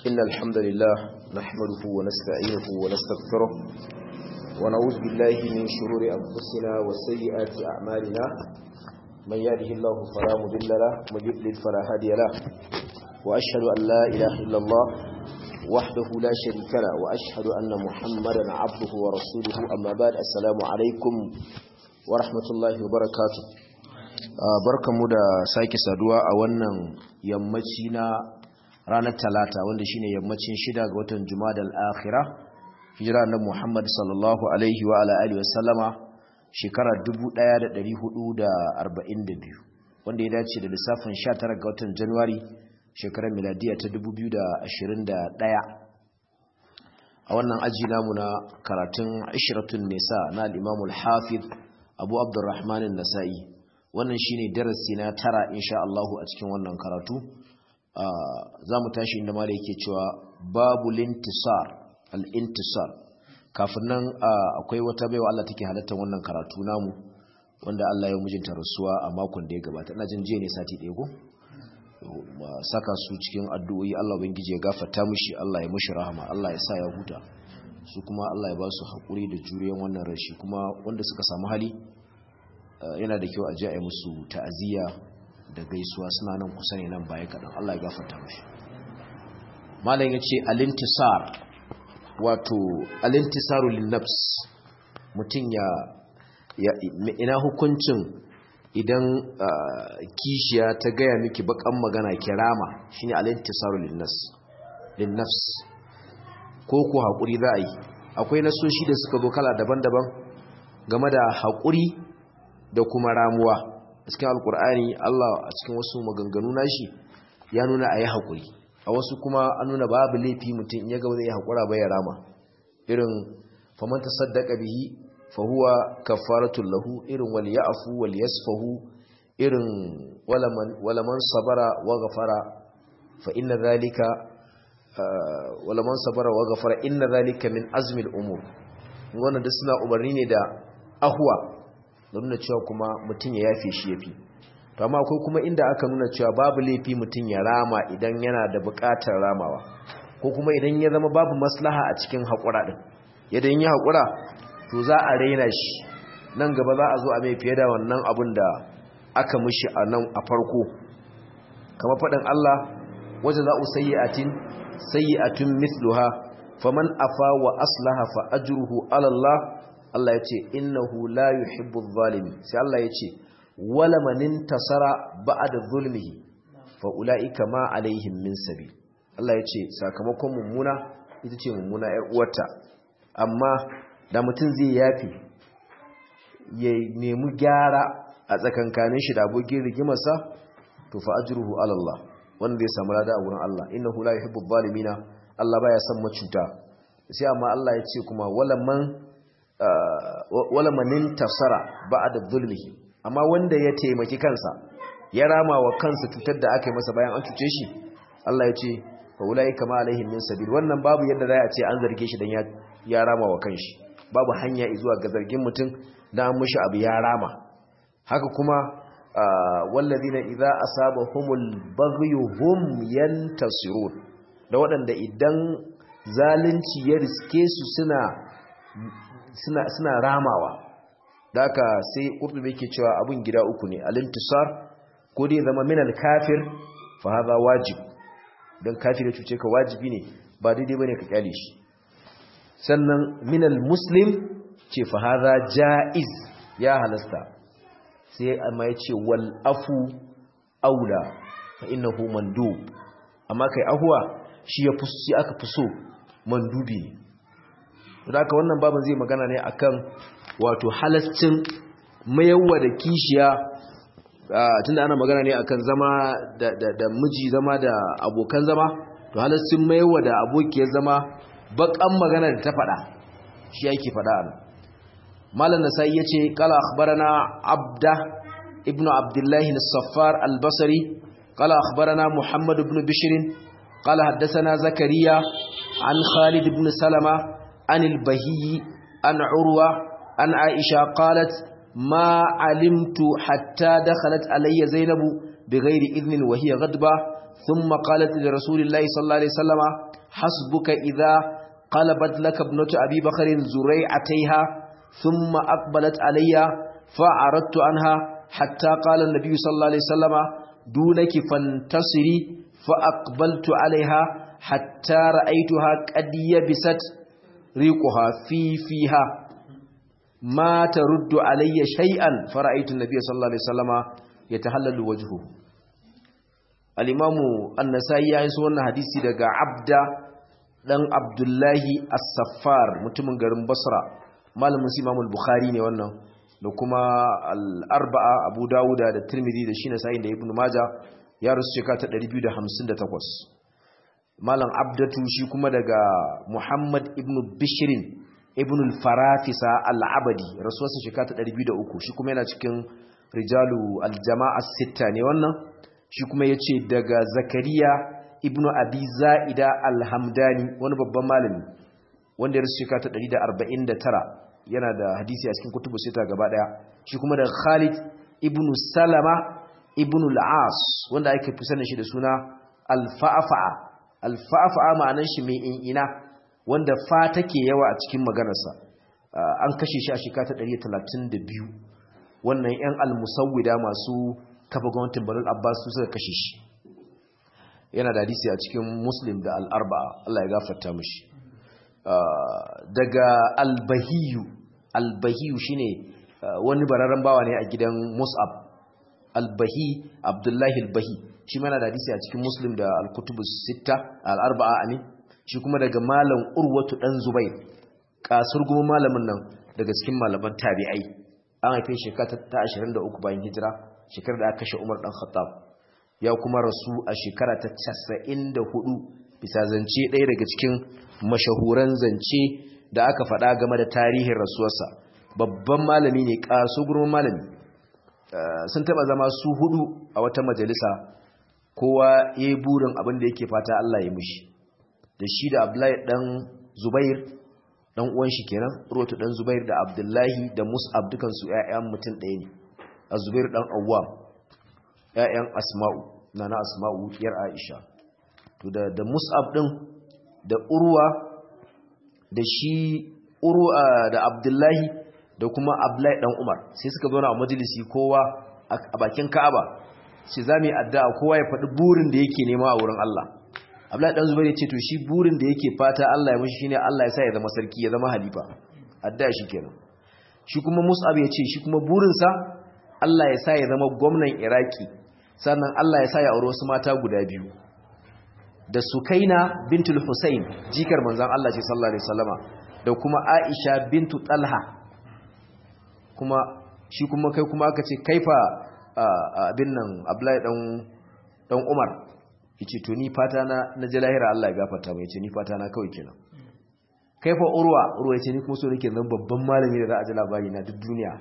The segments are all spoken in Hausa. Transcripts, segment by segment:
إن الحمد لله نحمده ونستعينه ونستغفره ونعوذ بالله من شرور أنفسنا وسيئات أعمالنا من يهده الله فلا مضل له ومن يضلل فلا هادي له وأشهد أن لا إله إلا الله وحده لا شريك له وأشهد أن محمدا عبده ورسوله أما بعد السلام عليكم ورحمة الله وبركاته barkanmu da sake saduwa a wannan yammaci na ranar talata wanda shine yammacin shida ga watan jumadal akhira hijira na muhammad sallallahu alaihi wa ala alihi wasallama shekara 1442 wanda ya dace da lissafin 19 ga watan januwari shekarar miladiya ta 2021 a wannan aji namu na karatun ashiratun nisa na al-imamul hafiz abu abdurrahman an-nasa'i wannan shine darasi na tara insha Allahu a cikin wannan karatu za mu tashi inda mala yake cewa babu lintisar al-intisar kafin nan akwai wata baiwa Allah take halartar wannan karatu namu wanda Allah ya mijinta rasuwa a makon da ya gabata ina jin jiya ne sati ɗaya ko saka su cikin addu'o'i Allah ubangiji ya gafarta mishi Allah ya mishi rahama Allah ya sa ya huta su kuma Allah ya ba su haƙuri da juriyan wannan rashi kuma wanda suka samu hali yana da kyau a ji a yi musu ta'aziyya da gaisuwa suna nan kusa ne nan baya kaɗan Allah ya gafarta mashi malam ya ce alintisar wato alintisaru linnafs mutum ya ina hukuncin idan kishiya ta gaya miki bakan magana kirama shine alintisaru linnafs ko ko haƙuri za a yi akwai nasoshi da suka zo kala daban-daban game da haƙuri da kuma ramuwa cikin alkur'ani Allah a cikin wasu maganganu nashi ya nuna a yi haƙuri a wasu kuma an nuna babu laifi mutum ya gaba zai yi haƙura bai rama irin famanta saddaka bihi fahuwa kafaratul lahu irin wal ya'fu wal yasfahu irin walaman sabara wa ghafara fa inna zalika walaman sabara wa ghafara inna zalika min azmil umur wannan duk suna umarni ne da ahwa da nuna cewa kuma mutum ya yafe shi yafi to amma akwai kuma inda aka nuna cewa babu laifi mutum ya rama idan yana da buƙatar ramawa ko kuma idan ya zama babu maslaha a cikin haƙura din idan ya haƙura to za a raina shi nan gaba za a zo a mai fiye da wannan abin da aka mishi a nan a farko kamar faɗin Allah wajen za'u sayyi'atin sayyi'atun mithluha faman afa wa aslaha fa ajruhu ala Allah Allah ya ce innahu la yuhibbu adh-dhalimin sai Allah ya ce wala man intasara ba'da zulmihi fa ulaika ma alaihim min sabil Allah ya ce sakamakon mummuna ita ce mummuna ƴar uwarta amma da mutum zai yafi ya nemi gyara a tsakankanin shi da abokin rigimarsa to fa ajruhu ala Allah wanda zai samu lada a wurin Allah innahu la yuhibbu adh-dhalimina Allah baya son macuta sai amma Allah ya ce kuma wala man wala manin tasara ba'da zulmihi amma wanda ya taimaki kansa ya rama wa kansa cutar da aka yi masa bayan an cuce shi Allah ya ce fa ulai kama alaihim min sabil wannan babu yadda za a ce an zarge shi dan ya ya rama wa kanshi babu hanya zuwa ga zargin mutum dan an mishi abu ya rama haka kuma walladina idza asabahumul baghyu hum yantasirun da waɗanda idan zalunci ya riske su suna suna, suna ramawa da aka sai ƙurtubi ke cewa abin gida uku ne alintisar ko dai zama minal kafir fa haza wajib don kafir ya cuce ka wajibi ne ba daidai bane ka kyale shi sannan minal muslim ce fa haza jaiz ya halasta sai amma ya ce wal afu aula fa innahu mandub amma kai ahuwa shi ya fi aka fi so mandubi ne da wannan babin zai magana ne akan wato halascin mayarwa da kishiya tunda ana magana ne akan zama da, miji zama da abokan zama to halascin mayarwa da abokiyar zama bakan magana da ta faɗa shi yake faɗa ana malam nasai yace qala akhbarana abda ibnu abdullah as-saffar al-basri qala akhbarana muhammad ibn bishr qala haddathana zakariya an khalid ibn salama عن البهي عن عروة عن عائشة قالت ما علمت حتى دخلت علي زينب بغير إذن وهي غضبة thumma qalat li rasulillahi sallallahu alaihi wasallama hasbuka idha qalabat laka ibnatu abi bakr zurai'ataiha thumma aqbalat alayya fa'aradtu anha hatta qala an-nabiy sallallahu alaihi wasallama dunaki fantasiri فأقبلت عليها حتى رأيتها قد يبست ريقها في فيها ما ترد علي شيئا فرأيت النبي صلى الله عليه وسلم يتهلل وجهه الإمام النسائي يسوى أن حديثي دقى عبد dan Abdullahi As-Saffar mutumin garin Basra malamin Imam al-Bukhari ne wannan da kuma al-Arba'a Abu Dawuda da Tirmidhi da Shina Sa'id da Ibn Majah ya rasu shekara ta 258 malam abdatu shi kuma daga muhammad ibn bishirin ibn al-farafisa al-abadi rasuwarsa shekara ta 203 shi kuma yana cikin rijalu al-jama'a sitta ne wannan shi kuma ya ce daga zakariya ibn abi za'ida al-hamdani wani babban malami wanda ya rasu shekara ta 149 yana da hadisi a cikin kutubu sita gaba daya shi kuma daga khalid ibn salama ibn al-as wanda ake fi sanin shi da suna al-fa'fa'a al-fa'fa'a ma'anar shi mai in'ina wanda fa take yawa a cikin maganarsa an kashe shi a shekara ta 132 wannan yan al-musawwida masu kafa gwamnatin Banu Abbas su suka kashe shi yana da hadisi a cikin Muslim da al-Arba'a Allah ya gafarta mishi daga al-Bahiyu al-Bahiyu shine wani bararren bawa ne a gidan Mus'ab al-Bahi Abdullahi al-Bahi shi mana da hadisi a cikin Muslim da al-Kutubus Sitta al-Arba'a amin shi kuma daga malam Urwatu dan Zubair kasur goma malamin nan daga cikin malaman tabi'ai an haife shekara ta 23 bayan hijira shekarar da aka kashe Umar dan Khattab ya kuma rasu a shekara ta 94 bisa zance ɗaya daga cikin mashahuran zance da aka faɗa game da tarihin rasuwarsa babban malami ne kasu gurman malami sun taba zama su hudu a wata majalisa kowa ya yi burin abin da yake fata Allah ya mushi da shi da Abdullahi dan Zubair dan uwan shi kenan Urwatu dan Zubair da Abdullahi da Mus'ab dukan su ƴaƴan mutum ɗaya ne Az-Zubair dan Awwam ƴaƴan Asma'u nana Asma'u yar Aisha to da da Mus'ab din da Urwa da shi Urwa da Abdullahi da kuma Abdullahi dan Umar sai suka zo na majalisi kowa a bakin Ka'aba sai zamu yi addu'a kowa ya faɗi burin da yake nema a wurin Allah Abdullahi dan Zubair ya ce to shi burin da yake fata Allah ya mishi shine Allah ya sa ya zama sarki ya zama halifa addu'a shi kenan shi kuma Mus'ab ya ce shi kuma burin sa Allah ya sa ya zama gwamnan Iraki sannan Allah ya sa ya aure wasu mata guda biyu da Sukaina bintul Husayn jikar manzon Allah ce sallallahu alaihi wasallama da kuma Aisha bintu Talha kuma shi kuma kai kuma aka ce kaifa abin nan Abdullahi dan dan Umar yace to ni fata na na ji lahira Allah ya gafarta mai yace ni fata na kawai kenan kaifa Urwa Urwa yace ni kuma so nake zan babban malami da za a ji labari na duk duniya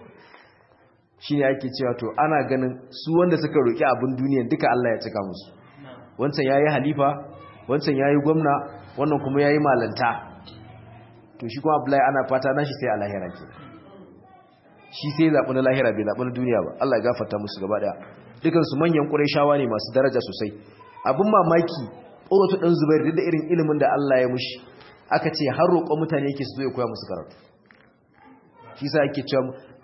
shine ake cewa to ana ganin su wanda suka roki abin duniyan duka Allah ya cika musu wancan yayi halifa wancan yayi gwamna wannan kuma yayi malanta to shi kuma Abdullahi ana fata nashi sai a lahira kenan shi sai zaɓi na lahira bai zaɓi na duniya ba Allah ya gafarta musu gaba ɗaya dukansu manyan ƙurayshawa ne masu daraja sosai abin mamaki urwatu ɗan zubair duk da irin ilimin da Allah ya mushi aka ce har roƙon mutane yake su zo ya koya musu karatu shi sa ake cewa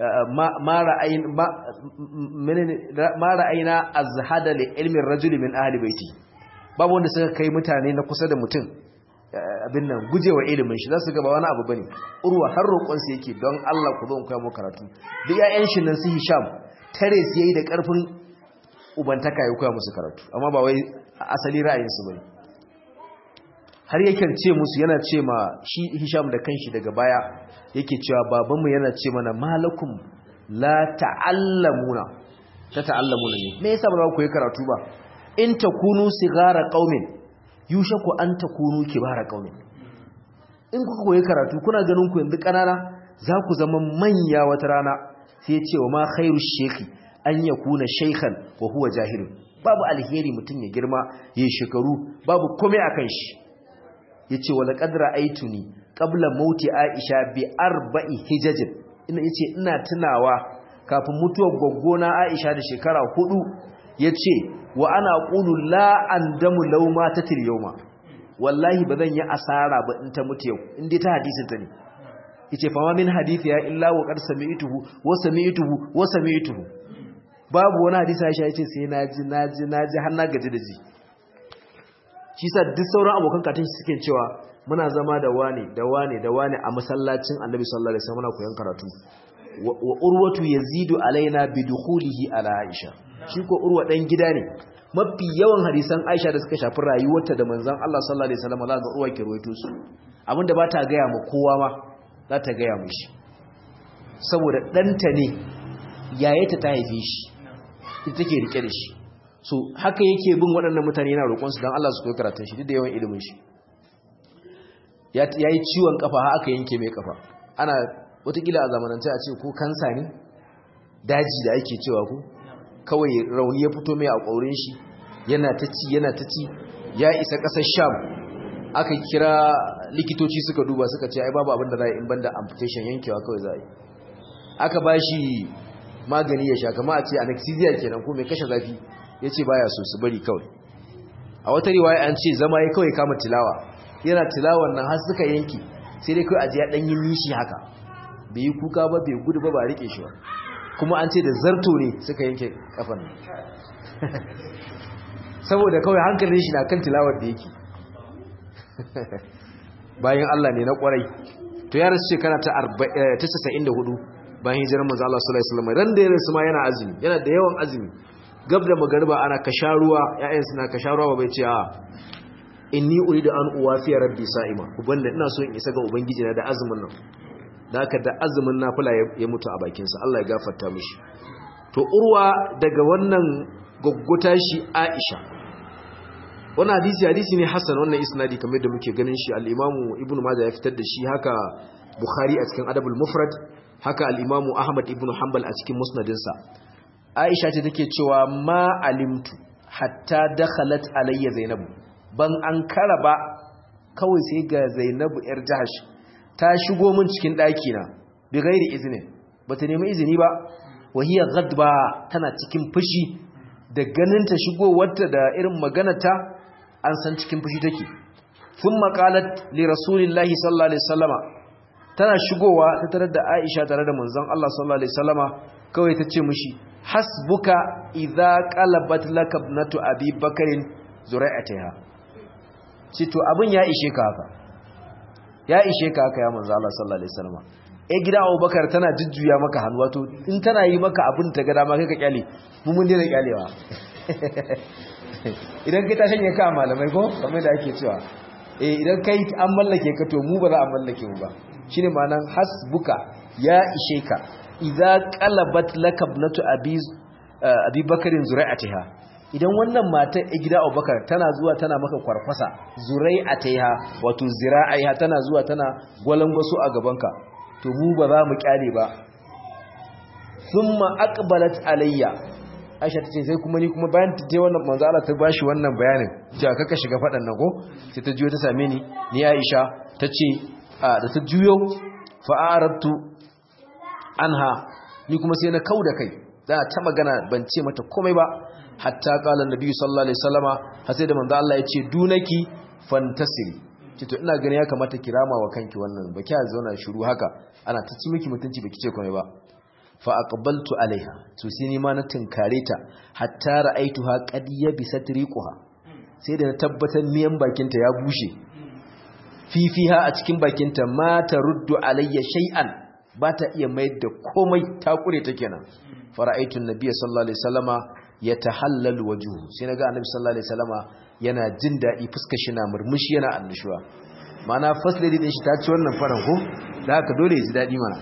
ma ra'ayina azhada li ilmin rajuli min ahli baiti babu wanda suka kai mutane na kusa da mutum abin nan gujewa ilimin shi za su gaba wani abu bane urwa har roƙonsa yake don Allah ku zo koya mu karatu duk ƴaƴan shi nan su Hisham tare su yayi da ƙarfin ubantaka ya koya musu karatu amma ba wai asali ra'ayin su bane har yake ce musu yana ce ma shi Hisham da kanshi daga baya yake cewa babanmu yana ce mana malakum la ta'allamuna ta ta'allamuna ne me yasa ba za ku yi karatu ba in takunu sigara qaumin yushaku an takunu kibara qaumin in kuka koyi karatu kuna ganin ku yanzu kanana za ku zama manya wata rana sai ce wa ma khairu shekhi an yakuna shaykhan wa huwa jahilun babu alheri mutun ya girma yayin shekaru babu komai akan shi yace wala qad ra'aytuni qabla mauti aisha bi arba'i hijajin ina yace ina tunawa kafin mutuwar goggona aisha da shekara hudu yace wa ana aqulu la andamu law matatil yawma wallahi bazan yi asara ba in ta mutu yau in dai ta hadisin ta ne yace fa ma min hadithi ya illa wa qad sami'tuhu wa sami'tuhu wa sami'tuhu babu wani hadisi Aisha yace sai naji naji naji har na gaji da ji shi sa duk sauran abokan katin suke cewa muna zama da wani da wani da wani a masallacin Annabi sallallahu alaihi wasallam muna koyon karatu wa urwatu yazidu alaina bi dukhulihi ala Aisha shi ko urwa dan gida ne mafi yawan hadisan Aisha da suka shafi rayuwarta da manzon Allah sallallahu alaihi wasallam za ga urwa ke ruwaito su abinda ba ta gaya ma kowa ma za ta gaya mishi saboda ɗanta ne yayata ta haife shi ita take rike da shi so haka yake bin waɗannan mutane yana roƙonsu don Allah su koyi karatun shi duk da yawan ilimin shi ya yi ciwon kafa ha aka yanke mai kafa ana watakila a zamanance a ce ko kansa ne daji da ake cewa ku kawai rauni ya fito mai a ƙaurin shi yana ta ci yana ta ci ya isa ƙasar sham aka kira likitoci suka duba suka ce ai babu abin da za a yi in banda amputation yankewa kawai za a yi aka ba shi magani ya sha kama a ce anesthesia kenan ko mai kashe zafi ya ce baya so su bari kawai a wata riwaya an ce zama ya kawai kama tilawa yana tilawan nan har suka yanki sai dai kawai ajiya ɗan yin nishi haka bai yi kuka ba bai gudu ba ba rike shi ba kuma an ce da zarto ne suka yanke kafan nan saboda kawai hankalin shi na kan tilawar da yake bayan Allah ne na kwarai to ya rasu shekara ta 94 bayan hijirar manzo Allah sallallahu alaihi wasallam ran da ya rasu ma yana azumi yana da yawan azumi gab da magariba ana kasharuwa ƴaƴan suna kasharuwa bai ce a inni uridu an uwafiya rabbi sa'ima ubanda ina so in isa ga ubangiji na da azumin nan da haka da azumin nafila ya mutu a bakin sa Allah ya gafarta mishi to urwa daga wannan gogguta shi Aisha wannan hadisi hadisi ne hasan wannan isnadi kamar da muke ganin shi al-Imam Ibn Majah ya fitar da shi haka Bukhari a cikin Adabul Mufrad haka al-Imam Ahmad ibn Hanbal a cikin musnadinsa Aisha ce take cewa ma alimtu hatta dakhalat alayya Zainab ban an ba kawai sai ga Zainab yar Jahash ta shigo min cikin daki na bi gairi izini bata nemi izini ba wahiya ghadba tana cikin fushi da ganin ta shigo wata da irin maganata an san cikin fushi take thumma qalat li rasulillahi sallallahu alaihi wasallama tana shigowa ta tarar da Aisha tare da manzon Allah sallallahu alaihi wasallama kawai ta ce mishi hasbuka idza qalabat laka ibnatu abi bakarin zuri'atiha ce to abin ya ishe ka haka ya ishe ka haka ya manzo Allah sallallahu alaihi wasallam eh gida Abubakar tana jujjuya maka hannu wato in tana yi maka abin ta ga dama kai ka kyale mu mun dena kyalewa idan kai ta shanye ka malamai ko kamar da ake cewa eh idan kai an mallake ka to mu ba za a mallake mu ba shine ma'anan hasbuka ya ishe ka idza qalabat lakabnatu abi abi bakarin zuri'atiha idan wannan mata a gida abubakar tana zuwa tana maka kwarkwasa zurai a ta ha wato zira'aiha tana zuwa tana gwalangwaso a gabanka to mu ba za mu kyale ba sun ma'akbalat alayya aisha ta ce sai kuma ni kuma bayan ta je wannan manzo Allah ta bashi wannan bayanin cewa kaka shiga faɗan nan ko sai ta juyo ta same ni ni aisha ta ce da ta juyo fa'arabtu anha ni kuma sai na kauda kai da ta magana ban ce mata komai ba hatta kala nabi sallallahu alaihi wasallama har sai da manzo Allah ya ce dunaki fantasiri ce to ina gani ya kamata kirama wa kanki wannan ba kiya zauna shiru haka ana ta ci miki mutunci baki ce komai ba fa aqbaltu alaiha to sai ni ma na tinkare ta hatta ra'aituha qad yabisat riquha sai da na tabbatar miyan bakinta ya bushe fifiha a cikin bakinta ma taruddu alayya shay'an ba ta iya mayar da komai ta kure ta kenan fara'aitun nabiyyi sallallahu alaihi wasallama yatahallal wajhu sai naga annabi sallallahu alaihi wasallama yana jin dadi fuskar shi na murmushi yana annashuwa mana first lady din shi ta ci wannan faran ko da haka dole ya ji dadi mana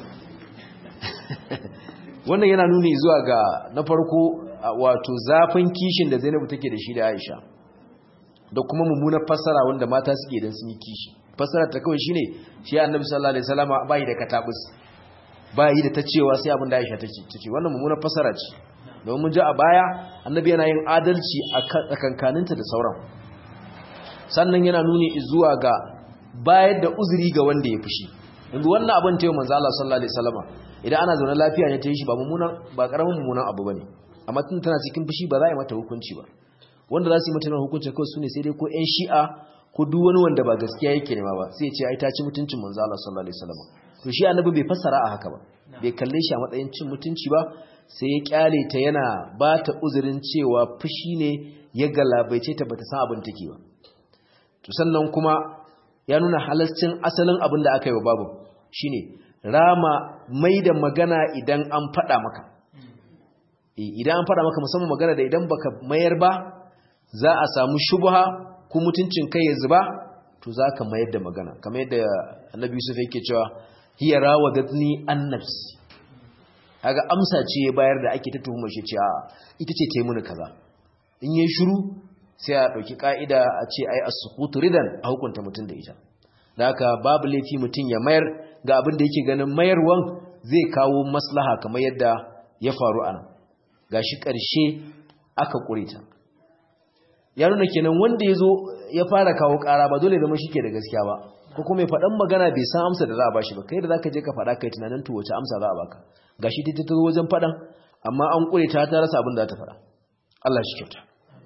wannan yana nuni zuwa ga na farko wato zafin kishin da Zainabu take da shi da Aisha da kuma mummunar fassara wanda mata suke idan sun yi kishi fassara ta kawai shine shi annabi sallallahu alaihi wasallama bai da katabus bai da ta cewa sai abin da Aisha take tace wannan mummunar fassara ce don mun ji a baya annabi yana yin adalci a tsakankaninta da sauran sannan yana nuni zuwa ga bayar da uzuri ga wanda ya fushi yanzu wannan abin ta yi manzo Allah sallallahu alaihi wasallama idan ana zaune lafiya ne ta yi shi ba mummunan ba karamin mummunan abu bane amma tun tana cikin fushi ba za a yi mata hukunci ba wanda za su yi mutane hukunci kawai su ne sai dai ko ƴan shi'a ko duk wani wanda ba gaskiya yake nema ba sai ya ce ai ta ci mutuncin manzo Allah sallallahu alaihi wasallam to shi annabi bai fassara a haka ba bai kalle shi a matsayin cin mutunci ba sai ya kyale ta yana ba ta uzurin cewa fushi ne ya galabaice ta bata san abin take ba to sannan kuma ya nuna halascin asalin abin da aka yi wa babu shine rama mai da magana idan an faɗa maka idan an faɗa maka musamman magana da idan baka mayar ba za a samu shubha ko mutuncin kai ya zuba to za ka mayar da magana kamar yadda annabi yusuf yake cewa hiya rawadatni an nafsi kaga amsa ce ya bayar da ake ta tuhumar shi ce a ita ce ta yi mini kaza in yi shiru sai a ɗauki ƙa'ida a ce ai as-sukutu ridan a hukunta mutum da ita da haka babu laifi mutum ya mayar ga abin da yake ganin mayarwan zai kawo maslaha kamar yadda ya faru ana gashi ƙarshe aka ƙure ta ya nuna kenan wanda ya zo ya fara kawo ƙara ba dole zama shi ke da gaskiya ba ko kuma ya faɗan magana bai san amsa da za a bashi ba kai da za ka je ka faɗa kai tunanin to wace amsa za a baka gashi ta ta wajen faɗan amma an ƙure ta ta rasa abin da ta faɗa Allah shi kyauta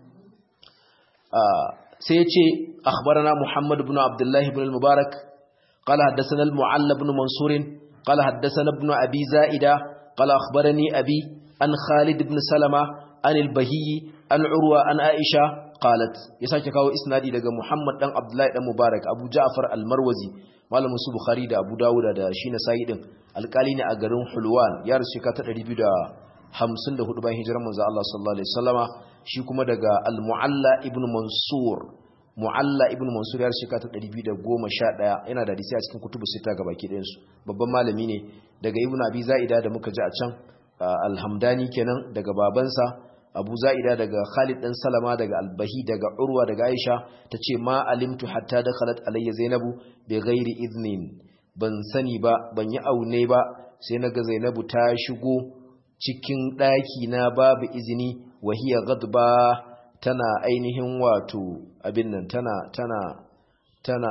sai ya ce akhbarana Muhammad ibn Abdullah ibn al-Mubarak qala haddathana al-Mu'alla ibn Mansur qala haddathana ibn Abi Zaida qala akhbarani abi an Khalid ibn Salama an al-Bahiyyi an Urwa an Aisha qalat ya sake kawo isnadi daga Muhammad dan Abdullah dan Mubarak Abu Ja'far al-Marwazi malamin su Bukhari da Abu Dawud da shi na Sa'i din alƙali ne a garin Hulwan ya rasu ka ta 254 bayan hijirar manzo Allah sallallahu alaihi wasallama shi kuma daga al-Mu'alla ibn Mansur Mu'alla ibn Mansur ya rasu ka ta 211 yana da hadisi a cikin kutubu sita ga baki ɗayan su babban malami ne daga Ibn Abi Za'ida da muka ji a can al-Hamdani kenan daga babansa abu za'ida daga khalid dan salama daga albahi daga urwa daga aisha ta ce ma alimtu hatta da khalat alayya zainabu bi ghairi iznin ban sani ba ban yi aune ba sai naga zainabu ta shigo cikin daki na babu izini wahiya gadba tana ainihin wato abin nan tana tana tana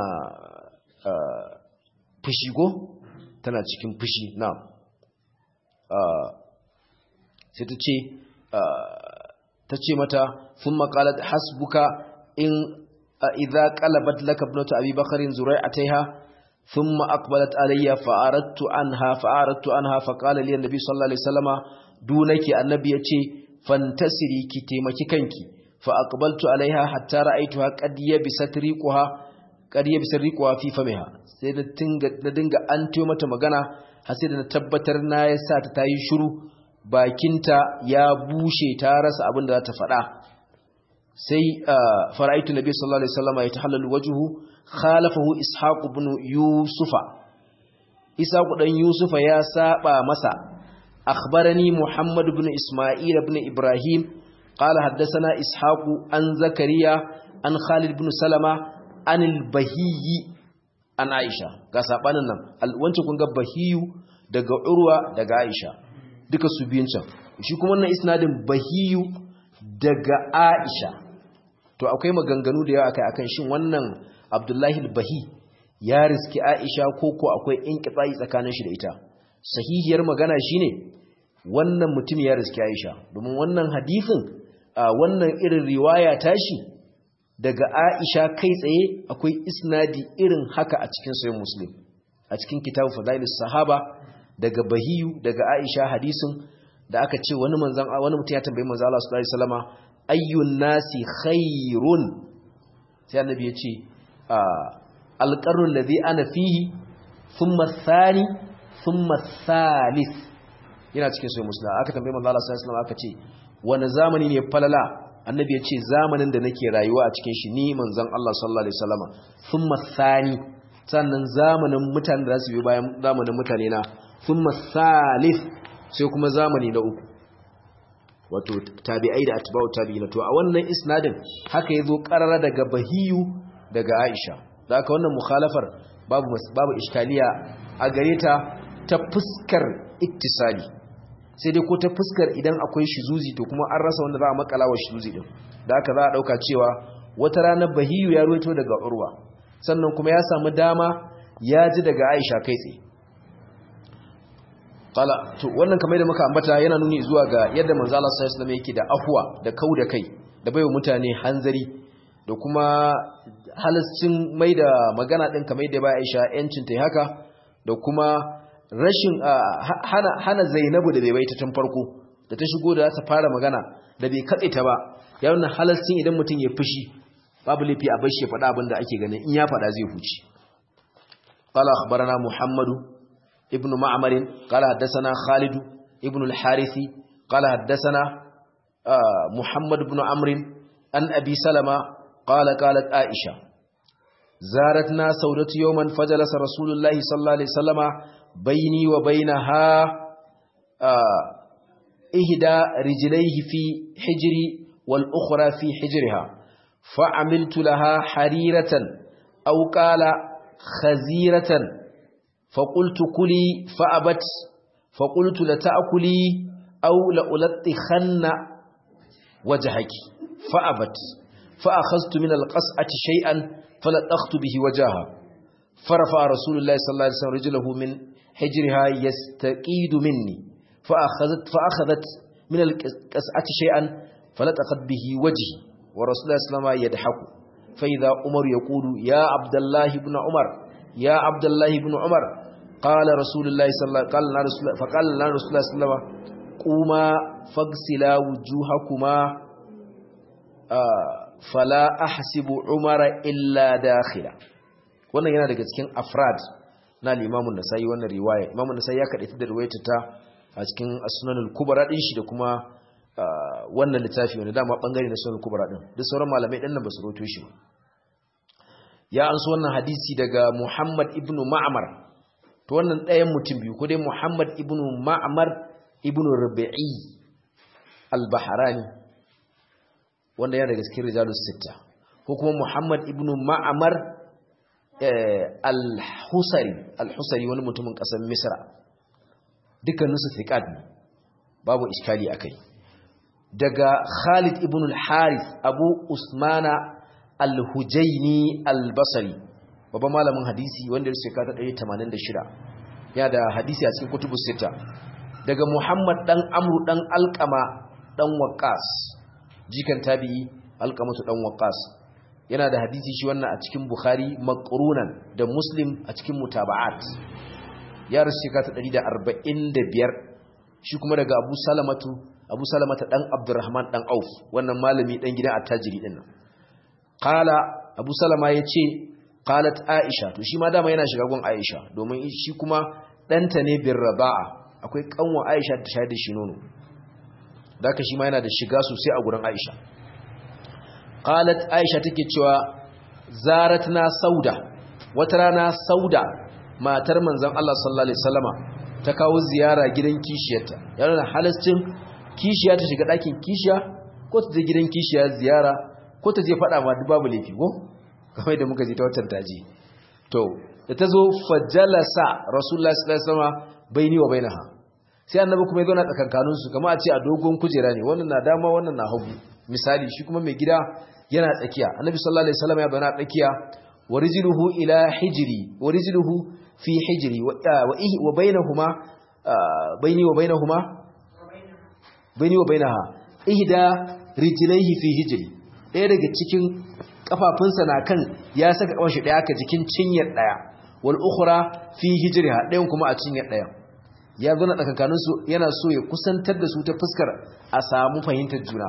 fushi go tana cikin fushi na sai ta ce ta ce mata sun makalat hasbuka in idza qalabat laka ibnatu abi bakrin zurai'ataiha thumma aqbalat alayya fa'aradtu anha fa'aradtu anha fa qala li annabi sallallahu alaihi wasallama dunaki annabi yace fantasiri ki taimaki kanki fa aqbaltu alaiha hatta ra'aytuha qad yabisat riquha qad yabisat riquha fi famiha sai da tinga da dinga an mata magana har sai da na tabbatar na yasa ta tayi shiru bakinta ya bushe ta rasa abin da za ta faɗa sai fara'aitu nabi sallallahu alaihi wasallam ya tahallalu wajhu khalafahu ishaq ibn yusufa ishaq dan yusufa ya saba masa akhbarani muhammad ibn isma'il ibn ibrahim qala haddathana ishaq an zakariya an khalid ibn salama an al-bahiyyi an aisha ga sabanin nan wancan kun ga bahiyu daga urwa daga aisha duka su biyun can shi kuma wannan isnadin bahiyu daga aisha to akwai maganganu da yawa akai akan shin wannan abdullahi bahi ya riski aisha ko ko akwai inqita'i tsakanin shi da ita sahihiyar magana shine wannan mutum ya riski aisha domin wannan hadisin wannan irin riwaya tashi daga aisha kai tsaye akwai isnadi irin haka a cikin sahih muslim a cikin kitabu fadailus sahaba daga bahiyu daga aisha hadisin da aka ce wani manzan wani mutum ya tambayi manzan Allah sallallahu alaihi wasallama ayyun nasi khairun sai annabi ya ce alqarrul ladhi ana fihi thumma thani thumma thalith yana cikin sahih muslim aka tambayi manzan Allah sallallahu alaihi wasallama aka ce wani zamani ne falala annabi ya ce zamanin da nake rayuwa a cikin shi ni manzan Allah sallallahu alaihi wasallama thumma thani sannan zamanin mutane da za su bi bayan zamanin mutane na thumma salif sai kuma zamani na uku wato tabi'ai da atba'u tabi'ina to a wannan isnadin haka yazo qarara daga bahiyu daga Aisha da haka wannan mukhalafar babu babu iskaliya a gare ta ta fuskar ittisali sai dai ko ta fuskar idan akwai shizuzi to kuma an rasa wanda za a makala wa shizuzi din da haka za a dauka cewa wata rana bahiyu ya ruwaito daga urwa sannan kuma ya samu dama ya ji daga Aisha kai tsaye Kala, to wannan kamar da muka ambata yana nuni zuwa ga yadda manzo Allah sallallahu alaihi wasallam yake da afwa da kau da kai da baiwa mutane hanzari da kuma halascin mai da magana ɗin kamar da ba Aisha yancin ta haka da kuma rashin hana hana Zainabu da bai bai ta tun farko da ta shigo da ta fara magana da bai katse ta ba ya wannan halascin idan mutum ya fushi babu laifi a bashi ya faɗa abin da ake ganin in ya faɗa zai huce قال أخبرنا محمد ابن معمر قال حدثنا خالد ابن الحارث قال حدثنا محمد بن عمرو عن أبي سلمة قال قالت عائشة زارتنا سودة يوما فجلس رسول الله صلى الله عليه وسلم بيني وبينها إهدى رجليه في حجري والأخرى في حجرها فعملت لها حريرة أو قال خزيرة فقلت كلي فأبت فقلت لتأكلي أو لألطخن وجهك فأبت فأخذت من القصعة شيئا فلطخت به وجهها فرفع رسول الله صلى الله عليه وسلم رجله من حجرها يستقيد مني فأخذت, فأخذت من القصعة شيئا فلطخت به وجهي ورسول الله صلى الله عليه وسلم يضحك فإذا عمر يقول يا عبد الله بن عمر يا عبد الله بن عمر قال رسول الله صلى الله قال لنا رسول الله فقال لنا رسول الله صلى الله عليه وسلم قوما فاغسلا وجوهكما فلا احسب عمر الا داخلا wannan yana daga cikin afrad na al-Imam an-Nasa'i wannan riwaya Imam an-Nasa'i ya kadaita da riwayar ta a cikin As-Sunan al-Kubra din shi da kuma wannan littafi wanda dama bangare na Sunan al-Kubra din duk sauran malamai din nan ba su roto shi ba ya anso wannan hadisi daga Muhammad ibn Ma'mar to wannan ɗayan mutum biyu ko dai Muhammad ibn Ma'mar ibn Rabi'i al-Bahrani wanda yana daga cikin rijalus sitta ko kuma Muhammad ibn Ma'mar al-Husari al-Husari wani mutumin ƙasar Misra dukkanin su thiqat ne babu iskali akai daga Khalid ibn al-Harith Abu Usmana al-Hujaini al-Basri babban malamin hadisi wanda ya shekara 186 ya da hadisi a cikin kutubus sita daga Muhammad dan Amru dan Alqama dan Waqqas jikan tabi'i Alqamatu dan Waqqas yana da hadisi shi wannan a cikin Bukhari maqrunan da Muslim a cikin mutaba'at ya rasu shekara 145 shi kuma daga Abu Salamatu Abu Salamata dan Abdurrahman dan Auf wannan malami dan gidan attajiri din nan qala Abu Salama yace qalat Aisha to shi ma dama yana shiga gun Aisha domin shi kuma danta ne bir raba'a akwai kanwa Aisha ta shayar da shi nono daka shi ma yana da shiga sosai a gurin Aisha qalat Aisha take cewa zaratna sauda wata rana sauda matar manzon Allah sallallahu alaihi wasallama ta kawo ziyara gidan kishiyarta yana halascin kishiya ta shiga ɗakin kishiya ko ta je gidan kishiya ziyara ko ta je faɗa ma duk babu laifi ko kamar da muka ji ta watan taji to da ta zo fajalasa rasulullah sallallahu alaihi wasallam baini wa bainaha sai annabi kuma ya zo na tsakankanin su kamar a ce a dogon kujera ne wannan na dama wannan na hagu misali shi kuma mai gida yana tsakiya annabi sallallahu alaihi wasallam ya bana tsakiya wa rijluhu ila hijri wa rijluhu fi hijri wa bainahuma baini wa bainahuma baini wa bainaha ihda rijlaihi fi hijri ɗaya daga cikin kafafunsa na kan ya saka kafan shi ɗaya ka jikin cinyar ɗaya wal ukhra fi hijriha ɗayan kuma a cinyar ɗaya ya zo na tsakankanin su yana so ya kusantar da su ta fuskar a samu fahimtar juna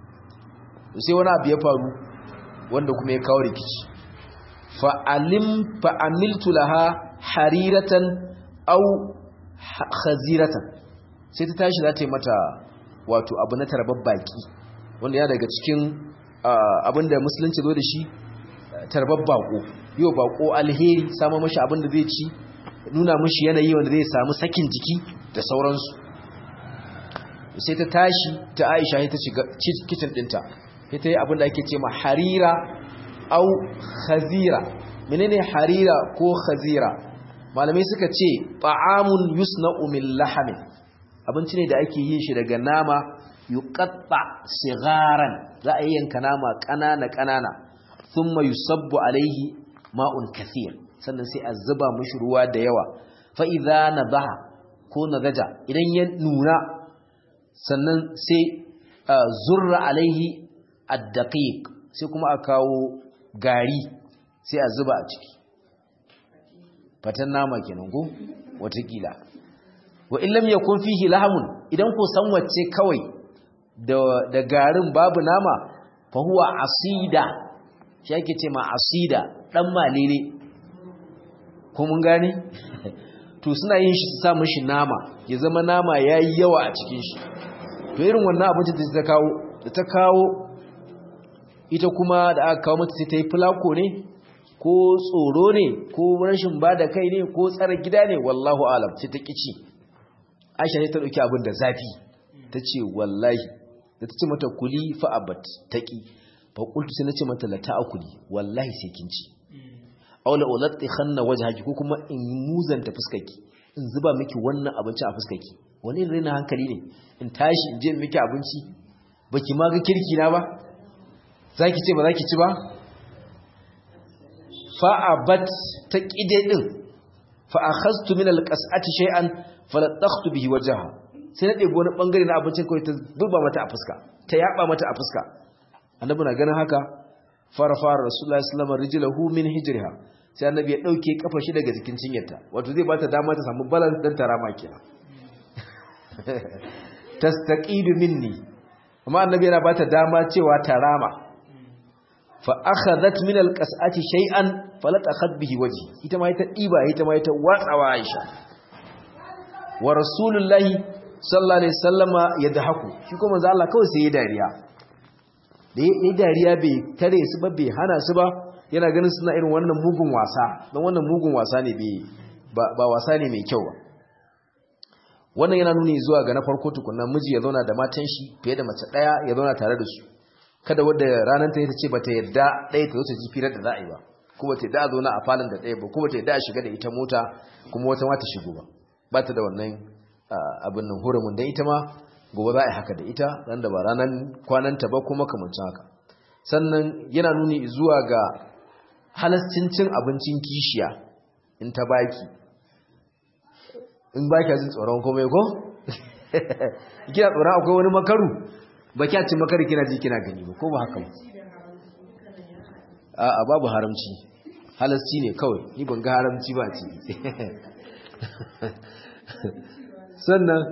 sai wani abu ya faru wanda kuma ya kawo rikici fa alim fa amiltu laha hariratan aw khaziratan sai ta tashi za ta yi mata wato abu na tarbar baki wanda ya daga cikin abinda musulunci zo da shi tarbar bako yau bako alheri samun mashi abinda zai ci nuna mashi yanayi wanda zai samu sakin jiki da sauransu sai ta tashi ta aisha ta shiga kicin dinta sai ta yi abinda ake ce ma harira au khazira menene harira ko khazira malamai suka ce ta'amun yusna'u min lahamin abinci ne da ake yin shi daga nama yuqatta sigaran za a yanka nama kanana kanana thumma yusabbu alaihi ma'un kathir sannan sai a zuba mishi ruwa da yawa fa idza nadaha ko nadaja idan ya nuna sannan sai zurra alaihi addaqiq sai kuma a kawo gari sai a zuba a ciki fatan nama kenan ko watakila wa in lam yakun fihi lahamun idan ko san wacce kawai da da garin babu nama fa huwa asida shi ake ce ma asida dan malele ko mun gane to suna yin shi su sa mishi nama ya zama nama yayi yawa a cikin shi to irin wannan abincin da ta kawo da ta kawo ita kuma da aka kawo mata sai ta yi fulako ne ko tsoro ne ko rashin ba da kai ne ko tsara gida ne wallahu alam sai ta kici aisha ne ta ɗauki abin da zafi ta ce wallahi da ta ce mata kuli fa'abat ta ƙi fa ƙultu sai na ce mata lata a kuli wallahi sai kin ci aula ulatti khanna wajhaki ko kuma in muzanta fuskarki in zuba miki wannan abinci a fuskarki wani rena hankali ne in tashi in je miki abinci baki ma ga kirki na ba zaki ce ba zaki ci ba fa'abat ta ƙide ɗin fa'akhastu min alƙas'ati shay'an falatakhtu bihi wajha sai na ɗebo wani ɓangare na abincin kawai ta zuba mata a fuska ta yaɓa mata a fuska annabi na ganin haka fara fara rasulullahi sallallahu alaihi wasallam min hijriha sai annabi ya ɗauke kafa shi daga jikin cinyarta wato zai bata dama ta samu balance dan tarama kenan tastaqidu minni amma annabi yana bata dama cewa tarama fa akhadhat min alqas'ati shay'an falatakhad bihi wajhi ita ma ita diba ita ma ita watsawa Aisha wa rasulullahi sallallahu alaihi wasallama yadhaku shi kuma manzo Allah kawai sai ya dariya da ya dariya bai tare su ba bai hana su ba yana ganin suna irin wannan mugun wasa dan wannan mugun wasa ne bai ba wasa ne mai kyau ba wannan yana nuni zuwa ga na farko tukunna miji ya zauna da matan shi fiye da mace daya ya zauna tare da su kada wadda ranar ta yi ta ce ba ta yadda ɗaya ta wuce jifirar da za a yi ba ko ba ta yadda a zauna a falon da ɗaya ba ko ba ta yadda a shiga da ita mota kuma wata ma ta shigo ba ba ta da wannan abin nan hurumin don ita ma gobe za a yi haka da ita ran da ba ranar kwananta ba kuma kamancin haka sannan yana nuni zuwa ga halascin cin abincin kishiya in ta baki in baki jin tsoron komai ko kina tsoron akwai wani makaru ba kya ci makari kina ji kina gani ba ko ba haka a babu haramci halasci ne kawai ni ban ga haramci ba ce sannan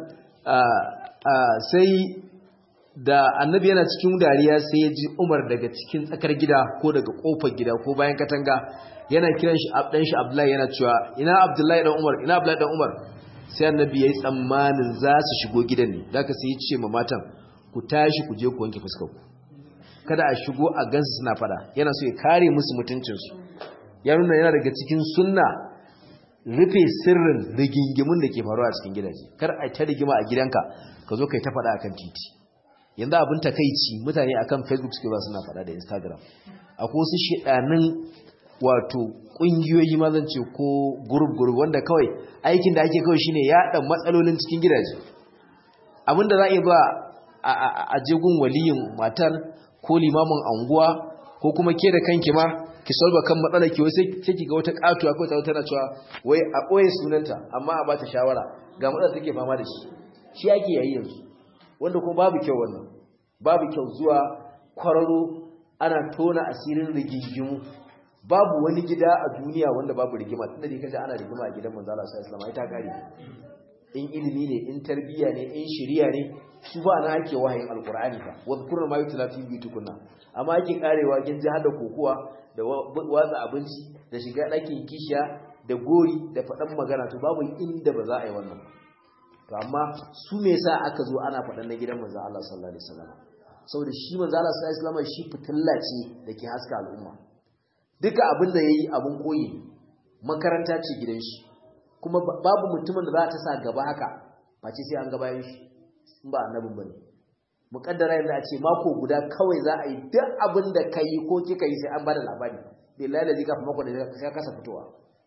sai da annabi yana cikin dariya sai ya ji umar daga cikin tsakar gida ko daga kofar gida ko bayan katanga yana kiran shi abdan shi abdullahi yana cewa ina abdullahi dan umar ina abdullahi dan umar sai annabi yayi tsammanin za su shigo gidan ne zaka sai ya ce ma matan ku tashi ku je ku wanke fuskar ku kada a shigo a gansu suna fada yana so ya kare musu mutuncinsu ya nuna yana daga cikin sunna rufe sirrin rigingimun da ke faruwa a cikin gidaje kar a ta rigima a gidanka ka zo kai ta fada akan titi yanzu abin takeici mutane akan facebook suke ba suna fada da instagram akwai wasu shedanin wato kungiyoyi ma zan ce ko group group wanda kawai aikin da ake kawai shine yaɗa matsalolin cikin gidaje abinda za a iya ba a jegun waliyin matar ko limamin anguwa ko kuma ke da kanki ma ki solba kan matsalar ki wai sai ki ga wata katuwa ko ta tana cewa wai a boye sunanta amma a bata shawara ga matsalar take fama da shi shi yake yayi yanzu wanda kuma babu kyau wannan babu kyau zuwa kwararo ana tona asirin rigingimu babu wani gida a duniya wanda babu rigima tunda dai kaje ana rigima a gidan manzo Allah sallallahu alaihi wasallam ai ta kare in ilimi ne in tarbiya ne in shiriya ne su ba na ake wahayin alkur'ani fa wadhkurna ma yutla fi buyutikunna amma ake karewa kin ji hada kokuwa da watsa abinci da shiga ɗakin kishiya da gori da faɗan magana to babu inda ba za a yi wannan to amma su me yasa aka zo ana faɗan na gidan manzo Allah sallallahu alaihi wasallam saboda shi manzo Allah sallallahu alaihi wasallam shi fitilla ce dake haska al'umma duka abin da yayi abun koyi makaranta ce gidan shi kuma babu mutumin da za ta sa gaba haka face sai an gabayin shi in ba annabin bane muqaddara yanzu a ce mako guda kawai za a yi duk abin da kai ko kika yi sai an bada labari billahi lazi kafin mako da sai kasa fitowa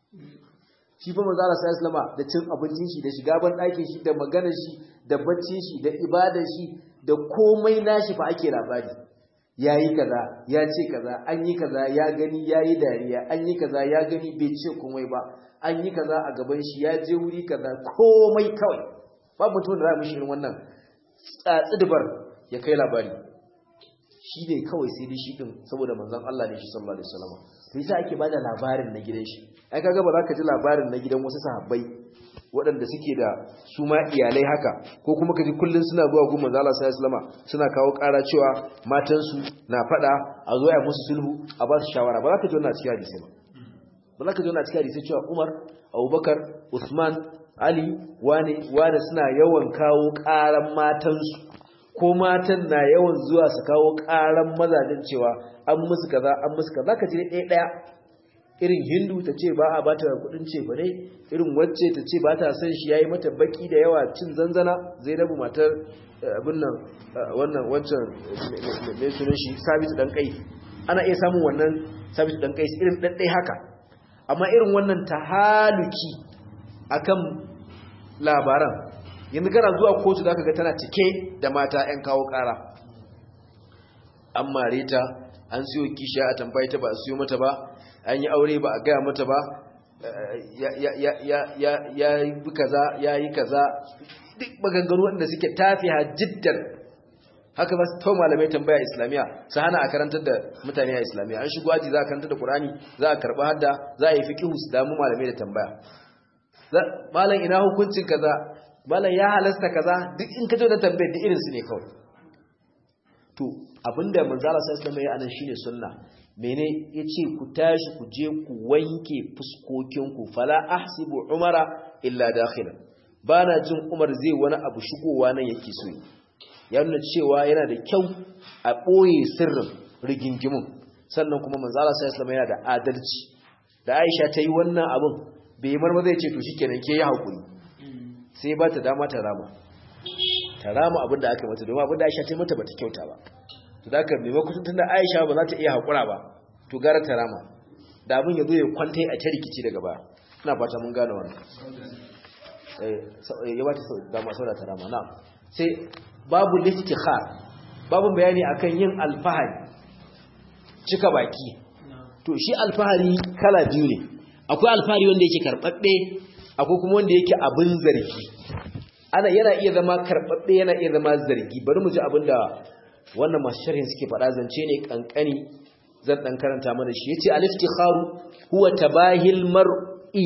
shi fa manzo Allah sallallahu alaihi da cin abincin shi da shiga ban ɗakin shi da maganar shi da baccin shi da ibadar shi da komai nashi fa ake labari yayi kaza ya ce kaza an yi kaza ya gani yayi dariya an yi kaza ya gani bai ce komai ba an yi kaza a gaban shi ya je wuri kaza komai kawai babu mutum da za mu shirin wannan tsidibar ya kai labari shi ne kawai sai dai shi din saboda manzon Allah ne shi sallallahu alaihi wasallam to yasa ake bada labarin na gidan shi ai kaga ba za ka ji labarin na gidan wasu sahabbai waɗanda suke da su ma iyalai haka ko kuma ka ji kullun suna zuwa gun manzon Allah sallallahu alaihi wasallam suna kawo ƙara cewa matansu na faɗa a zo ya musu sulhu a ba su shawara ba za ka ji wannan cikin hadisi ba ba za ka ji wannan cikin hadisi cewa Umar Abubakar Usman Ali wane wane suna yawan kawo ƙaran matansu ko matan na yawan zuwa su kawo ƙaran mazajen cewa an musu kaza an musu kaza ka ji ɗaya ɗaya irin hindu ta ce ba a ba ta kudin ce ba ne irin wacce ta ce ba ta son shi yayi mata baki da yawa cin zanzana zainabu matar abin nan wannan wancan mai sunan shi sabitu dan kai ana iya samun wannan sabitu dan kai irin ɗaɗɗai haka amma irin wannan tahaluki akan labaran yanzu kana zuwa kotu zaka ga tana cike da mata 'yan kawo ƙara an mare ta an siyo kisha a tambayi ta ba a siyo mata ba an yi aure ba a gaya mata ba ya yi kaza ya yi kaza duk maganganu wanda suke tafiya jiddan haka ba su tau malamai tambaya islamiyya su hana a karantar da mutane a islamiyya an shigo aji za a karantar da ƙurani za a karɓi hadda za a yi fi su damu malamai da tambaya malam ina hukuncin kaza malam ya halasta kaza duk in ka da tambayar da irinsu ne kawai to abinda manzala sai islam ya anan shine sunna mene yace ku tashi ku je ku wanke fuskokinku fala ahsibu umara illa dakhilan bana jin umar zai wani abu shigowa nan yake so ya nuna cewa yana da kyau a boye sirrin rigingimun sannan kuma manzala sai islam yana da adalci da Aisha ta yi wannan abun bai marma zai ce to shikenan ke yi hakuri sai ba ta dama ta rama ta rama abinda aka mata domin abinda Aisha ta mata bata kyauta ba to da haka maimakon tunda Aisha ba za ta iya hakura ba to gara ta rama da abin ya zo ya kwanta a ta rikici daga baya ina fata mun gane wannan eh ya ba ta dama saboda ta rama na sai babu liftikhar babu bayani akan yin alfahari cika baki to shi alfahari kala biyu ne akwai alfahari wanda yake karbabbe akwai kuma wanda yake abin zargi ana yana iya zama karbabbe yana iya zama zargi bari mu ji abinda wannan masu sharhin suke faɗa zance ne kankani zan dan karanta mana shi yace al-iftikharu huwa tabahil mar'i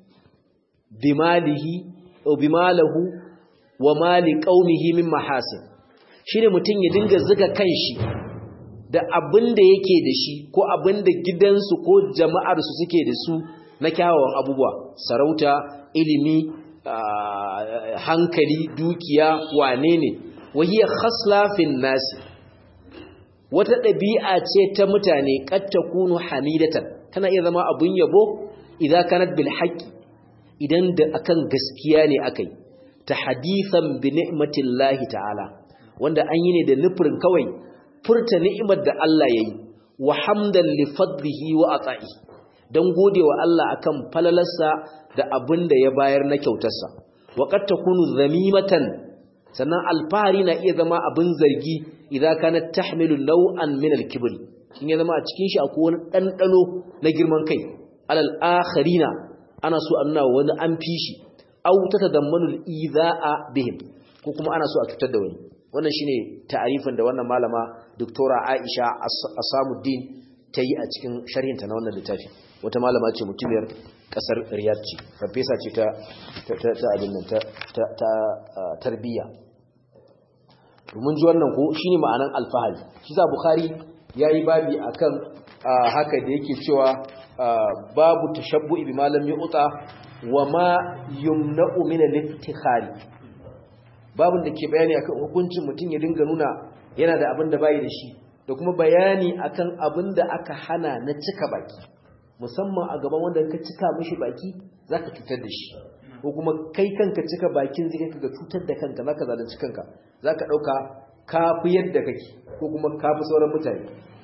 bimalihi aw bimalahu wa mali qaumihi min mahasin shine mutun ya dinga zuga kanshi da abinda yake da shi ko abinda gidansu ko jama'ar su suke da su na kyawawan abubuwa sarauta ilimi hankali dukiya wane ne wahiya khasla fin nasi wata ɗabi'a ce ta mutane ƙatta kunu hamidatan tana iya zama abun yabo idan kanat bil haqqi idan da akan gaskiya ne akai ta hadithan bi ni'matillahi ta'ala wanda an yi ne da nufin kawai furta ni'imar da Allah yayi wa hamdan li fadlihi wa ata'i dan godewa Allah akan falalarsa da abin da ya bayar na kyautarsa wa qad takunu zamimatan sannan alfahari na iya zama abin zargi idan kana tahmilu naw'an min al-kibr in ya zama a cikin shi akwai wani dandano na girman kai alal akharina ana so a nuna wani an fi shi aw tatadammanu al-idha'a bihim ko kuma ana so a cutar da wani wannan shine ta'arifin da wannan malama doktora Aisha Asamuddin ta yi a cikin sharhinta na wannan littafi wata malama ce mutumiyar kasar Riyadh ce farfesa ce ta ta abin nan ta ta tarbiyya mun ji wannan ko shine ma'anan alfahari shi sa bukhari yayi babi akan haka da yake cewa babu tashabbu'i bi malam yu'ta wa ma yumna'u min al-iftikhari babun da ke bayani akan hukuncin mutum ya dinga nuna yana da abin da bai da shi da kuma bayani akan abin da aka hana na cika baki musamman a gaban wanda ka cika mishi baki zaka cutar da shi ko kuma kai kanka cika bakin zai kai ga cutar da kanka zaka zalunci kanka zaka dauka kafi yadda kake ko kuma kafi sauran mutane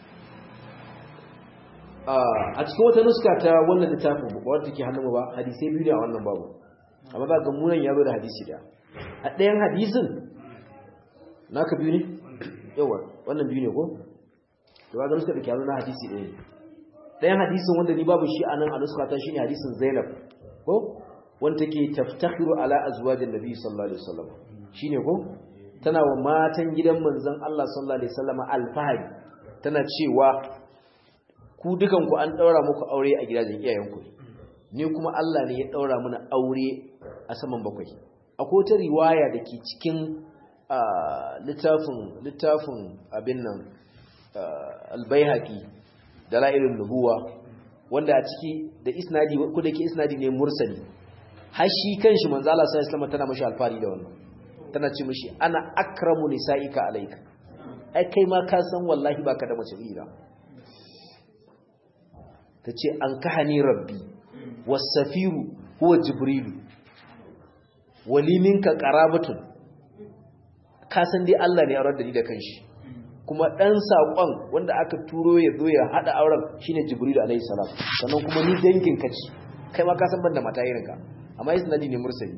a cikin wata nuska ta wannan littafin ba wanda take hannun ba hadisi biyu ne a wannan babu amma za ga munan ya zo da hadisi da a ɗayan hadisin naka biyu ne yawa wannan biyu ne ko to ga nuska da ke hannun hadisi ɗaya ne ɗayan hadisin wanda ni babu shi a nan a nuska ta shine hadisin Zainab ko wanda take taftakhiru ala azwajin nabi sallallahu alaihi wasallam shine ko tana wa matan gidan manzon Allah sallallahu alaihi wasallam alfahari tana cewa ku dukanku an daura muku aure a gidajen iyayenku ni kuma Allah ne ya daura mana aure a saman bakwai akwai wata riwaya da ke cikin littafin littafin abin nan albayhaqi dalailun nubuwa wanda a ciki da isnadi ko da ke isnadi ne mursali har shi kanshi manzo Allah sallallahu alaihi wasallam tana mashi alfari da wannan tana ce mashi ana akramu nisaika alayka ai kai ma ka san wallahi baka da mace ira tace an kahani rabbi was-safiru huwa jibrilu wali minka qarabatun ka san dai Allah ne ya aurar da ni da kanshi kuma dan sakon wanda aka turo ya zo ya hada auren shine jibrilu alayhi salam sannan kuma ni dangin ka ce kai ma ka san banda mata irin ka amma isnadi ne mursali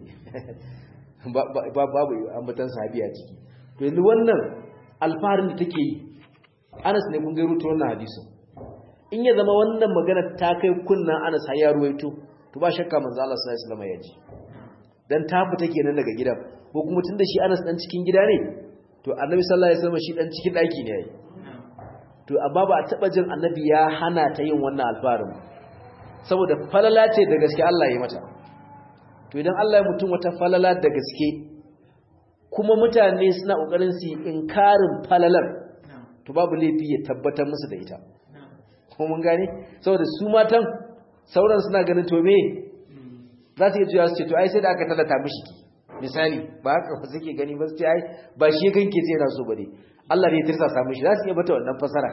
babu ambatan sahabi a ciki to yanzu wannan alfaharin da take yi Anas ne kun ga rutu wannan hadisin in ya zama wannan magana ta kai kunnan Anas har ya ruwaito to ba shakka manzo Allah sallallahu alaihi wasallam ya ji dan ta fita kenan daga gidan ko kuma tunda shi Anas dan cikin gida ne to Annabi sallallahu alaihi wasallam shi dan cikin daki ne yayi to amma ba a taba jin Annabi ya hana ta yin wannan alfaharin saboda falala ce da gaske Allah ya mata to idan Allah ya mutum wata falala da gaske kuma mutane suna kokarin su inkarin falalar to babu laifi ya tabbatar musu da ita kuma mun gane saboda su matan sauran suna ganin to me za su iya juya su ce to ai sai da aka tallata mishi ki misali ba haka ba suke gani ba su ce ai ba shi kanke sai yana so ba ne Allah ne ya tirsa sa mishi za su iya bata wannan fasara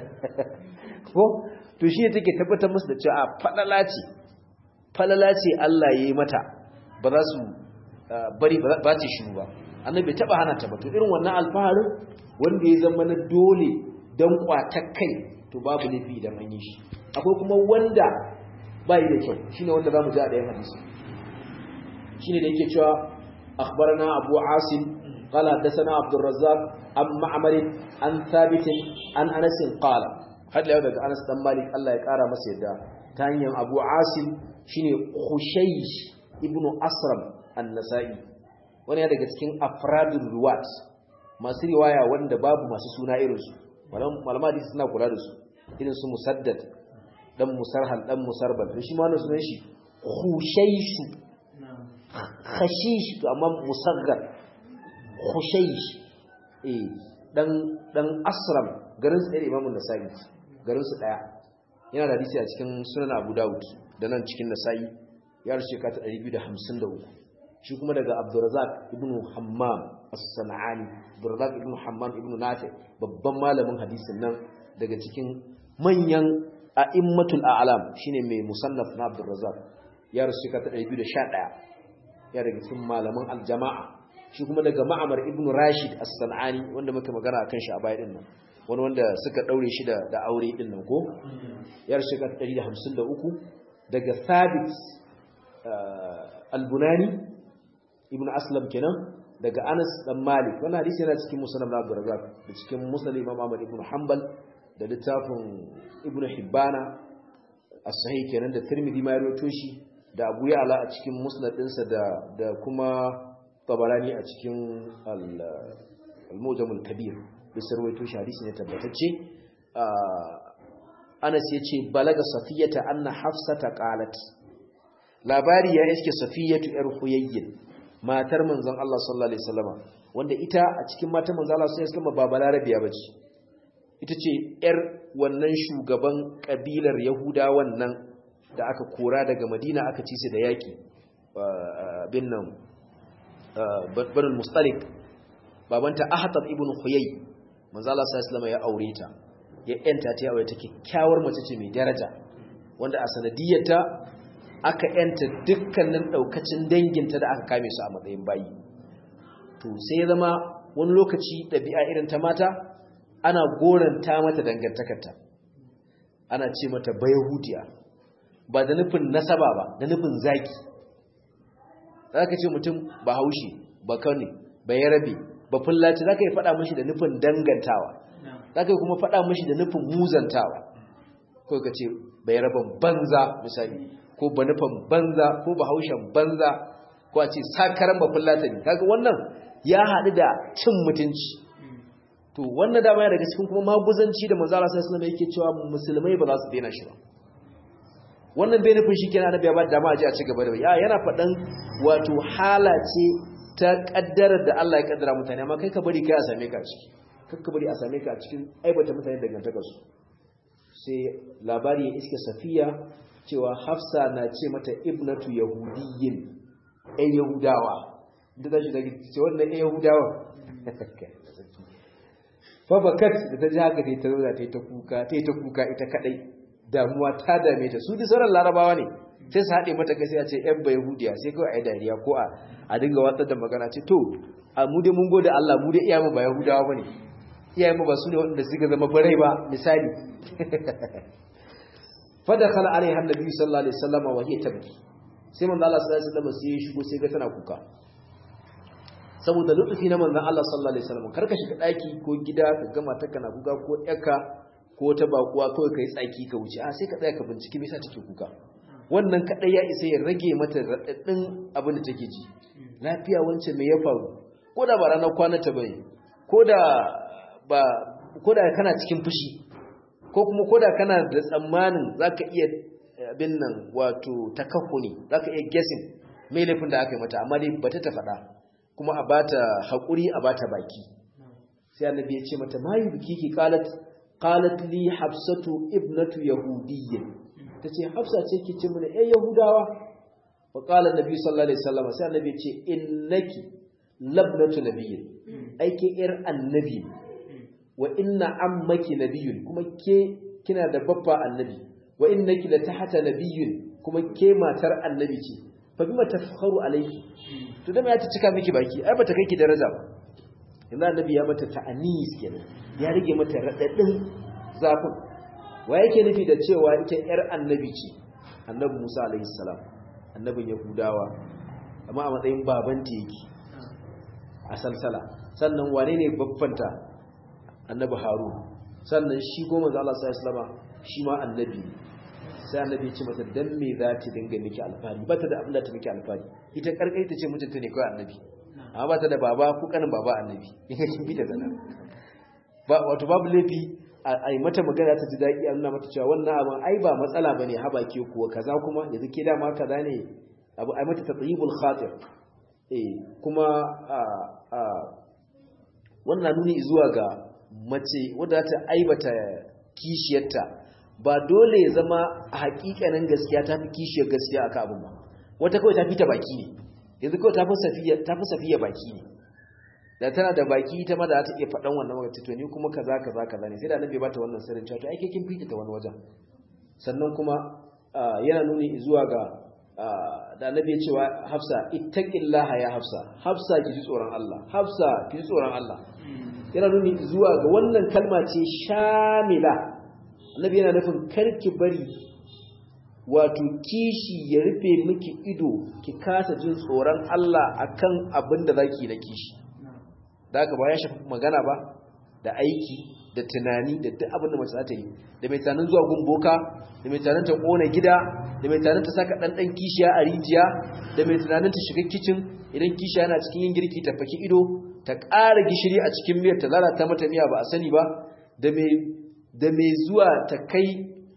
ko to shi ne take tabbatar musu da cewa falala ce falala ce Allah ya yi mata ba za su bari ba ce shi ba annabi bai taba hana ta ba to irin wannan alfaharin wanda ya zama na dole dan kwatar kai to babu laifi idan an yi shi akwai kuma wanda bai da kyau shine wanda zamu ji a ɗayan hadisi shine da yake cewa akhbarana abu asim qala hadathana abdur razzaq am ma'mar an thabit an anas qala hadda yau daga anas dan malik Allah ya kara masa yadda ta hanyar abu asim shine khusaysh ibnu asram an-nasa'i wani ya daga cikin afradul ruwat masu riwaya wanda babu masu suna irinsu malama hadisi suna kula da su irin su musaddad dan musarhal dan musarbal to shi ma wannan sunan shi khushayshu khashish to amma musaggar khushaysh eh dan dan asram garin su ɗaya imamun nasa'i garin su ɗaya yana da hadisi a cikin sunan abu dawud da nan cikin nasa'i ya rushe ka ta 253 shi kuma daga abdurrazak ibn hammam as-sana'ani abdurrazak ibn hammam ibn nafi babban malamin hadisin nan daga cikin manyan a'immatul a'lam shine mai musannaf na abdurrazak ya rushe ka ta 211 ya daga cikin malaman aljama'a shi kuma daga ma'amar ibn rashid as-sana'ani wanda muka magana akan shi a baya din nan wani wanda suka daure shi da da aure din nan ko ya rushe ka ta 153 daga thabit al-bunani ibn aslam kenan daga anas dan malik wannan hadisi yana cikin musnad na abdurrazzaq da cikin musnad imam ahmad ibn hanbal da littafin ibn hibbana as-sahih kenan da tirmidhi ma ya rawaito shi da abu ya'la a cikin musnad ɗinsa da da kuma tabarani a cikin al-mujam al-kabir bisa rawaito shi hadisi ne tabbatacce anas yace balaga safiyata anna hafsata qalat labari ya iske safiyatu yar huyayyin matar manzon Allah sallallahu alaihi wasallama wanda ita a cikin matan manzon Allah sallallahu alaihi wasallama ba balarabiya bace ita ce yar wannan shugaban kabilar yahuda wannan da aka kora daga madina aka ci su da yaki bin nan banul mustalik babanta ahtab ibn huyay manzon Allah sallallahu alaihi wasallama ya aure ta ya yanta ta aure ta kyakkyawar mace ce mai daraja wanda a sanadiyarta aka yanta dukkanin daukacin danginta da aka kame su a matsayin bayi to sai ya zama wani lokaci ɗabi'a irin ta mata ana goranta mata dangantakarta ana ce mata bayahudiya ba da nufin nasaba ba da nufin zaki za ka ce mutum ba haushe ba kane ba yarabe ba fullaci za ka yi faɗa mashi da nufin dangantawa za ka yi kuma faɗa mashi da nufin muzantawa ko ka ce ba yaraban banza misali ko ba nufin banza ko ba haushen banza ko a ce sakaran ba fullata ne kaga wannan ya haɗu da cin mutunci to wannan dama ya daga cikin kuma maguzanci da manzo Allah sallallahu alaihi yake cewa musulmai ba za su daina shi ba wannan bai nufin shi kenan annabi ya ba da dama a ji a ci gaba da ya yana faɗan wato hala ce ta kaddarar da Allah ya kaddara mutane amma kai ka bari kai a same ka a ciki kai ka bari a same ka a cikin aibata mutane dangantakar su sai labari ya iske safiya cewa hafsa na ce mata ibnatu yahudiyyin ɗan yahudawa da ta shi da ce wannan ɗan yahudawa fabakat da ta ji haka ta yi ta zauna ta yi ta kuka ta yi ta kuka ita kaɗai damuwa ta dame ta su di sauran larabawa ne sai su haɗe mata kai sai a ce ‘yan ba yahudiya sai kawai a yi dariya ko a dinga watsar da magana ce to a mu dai mun gode Allah mu dai iyayen ba yahudawa ba ne iyayen ba su ne waɗanda suka zama barai ba misali fada kala alaiha annabi sallallahu alaihi wasallam wa hiya tabki sai manzo Allah sallallahu alaihi wasallam sai ya shigo sai ga tana kuka saboda lutufi na manzo Allah sallallahu alaihi wasallam karka shiga daki ko gida ka gama ta kana kuka ko yaka ko ta bakuwa kawai kai tsaki ka wuce a sai ka tsaya ka bincike me yasa take kuka wannan kadai ya isa ya rage mata radadin abin da take ji lafiya wance me ya faru ko da ba ranar kwana ta bane ko da ba ko da kana cikin fushi ko kuma koda kana da tsammanin zaka iya abin nan wato takahuni zaka iya guessing me laifin da aka yi mata amma dai bata ta faɗa kuma a bata hakuri a bata baki sai annabi ya ce mata mayu bikiki qalat qalat li hafsatu ibnatu yahudiyyin tace hafsa ce ki ce mana eh yahudawa wa qala annabi sallallahu alaihi wasallam sai annabi ya ce innaki labnatu nabiyyin aike yar annabi wa inna ammaki nabiyyun kuma ke kina da babba annabi wa innaki la tahta nabiyyun kuma ke matar annabi ce fa bima tafkharu alayhi to da ya ta cika miki baki ai bata kai ki daraja ba yanzu annabi ya mata ta'anis kenan ya rige mata radadin zafin wa yake nufi da cewa ita yar annabi ce annabi Musa alayhi salam annabin yahudawa amma a matsayin babanta yake a salsala sannan wane ne babbanta annabi harun sannan shi goma za Allah sallallahu alaihi shi ma annabi sai annabi ce mata dan me za ta dinga miki alfari ba ta da abin da ta miki alfari ita karkai ta ce mutunta ne kawai annabi amma ba ta da baba ko kanin baba annabi in kin bi ta zana ba wato babu laifi a yi mata magana ta ji daɗi a nuna mata cewa wannan abin ai ba matsala ba ne haba ke kuwa kaza kuma yanzu ke dama kaza ne abu ai mata tatsayibul khatir eh kuma a wannan nuni zuwa ga mace wadda ta aibata kishiyarta ba dole ya zama a hakikanin gaskiya ta fi kishiyar gaskiya aka abin ba wata kawai ta fi ta baki ne yanzu kawai ta fi safiya baki ne da tana da baki ita ma da ta iya faɗan wannan wata to ni kuma kaza kaza kaza ne sai da annabi ba ta wannan sirrin cewa to ai kin fita ta wani wajen sannan kuma yana nuni zuwa ga da annabi ya cewa Hafsa ittaqillaha ya Hafsa Hafsa ki ji tsoron Allah Hafsa ki ji tsoron Allah yana nuni zuwa ga wannan kalma ce shamila annabi yana nufin karki bari wato kishi ya rufe miki ido ki kasa jin tsoron Allah akan abin da zaki na kishi da haka ba ya shafi magana ba da aiki da tunani da duk abin da mace za ta yi da mai tunanin zuwa gumboka da mai tunanin ta kona gida da mai tunanin ta saka ɗanɗan kishiya a rijiya da mai tunanin ta shiga kicin idan kishiya yana cikin yin girki ta faki ido ta ƙara gishiri a cikin miyar ta lalata mata miya ba a sani ba da mai zuwa ta kai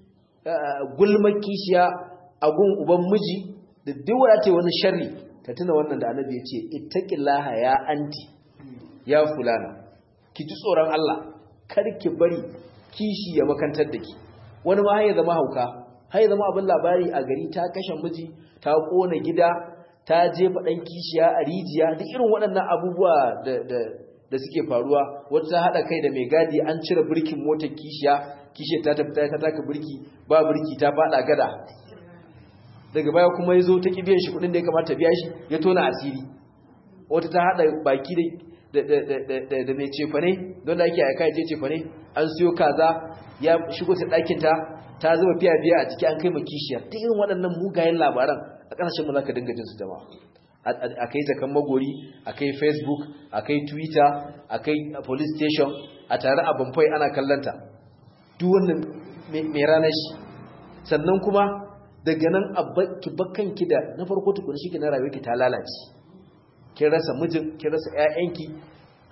gulmar kishiya a gun uban miji da duk wadda ta wani sharri ta tuna wannan da annabi ya ce ittaqillaha ya anti ya fulana ki ji tsoron Allah kar ki bari kishi ya makantar da ki wani ma ya zama hauka har ya zama abin labari a gari ta kashe miji ta kona gida ta jefa dan kishiya a rijiya duk irin waɗannan abubuwa da da da suke faruwa wata ta hada kai da mai gadi an cire birkin motar kishiya kishiyar ta tafi ta taka birki ba birki ta fada gada daga baya kuma ya zo ta ki biyan shi kuɗin da ya kamata biya shi ya tona asiri wata ta hada baki da da mai cefane don da ake aika je cefane an siyo kaza ya shigo ta ɗakinta ta zuba fiya-fiya a ciki an kai ma kishiyar ta irin waɗannan mugayen labaran a ƙasashen mu za ka dinga jinsu jama'a a kai zakan magori a kai facebook a kai twitter a kai police station a tare a bamfai ana kallanta duk wannan mai ranar shi sannan kuma daga nan ki bakkanki da na farko tukuna shi ki na rayuwa ki ta lalace kin rasa mijin kin rasa ƴaƴanki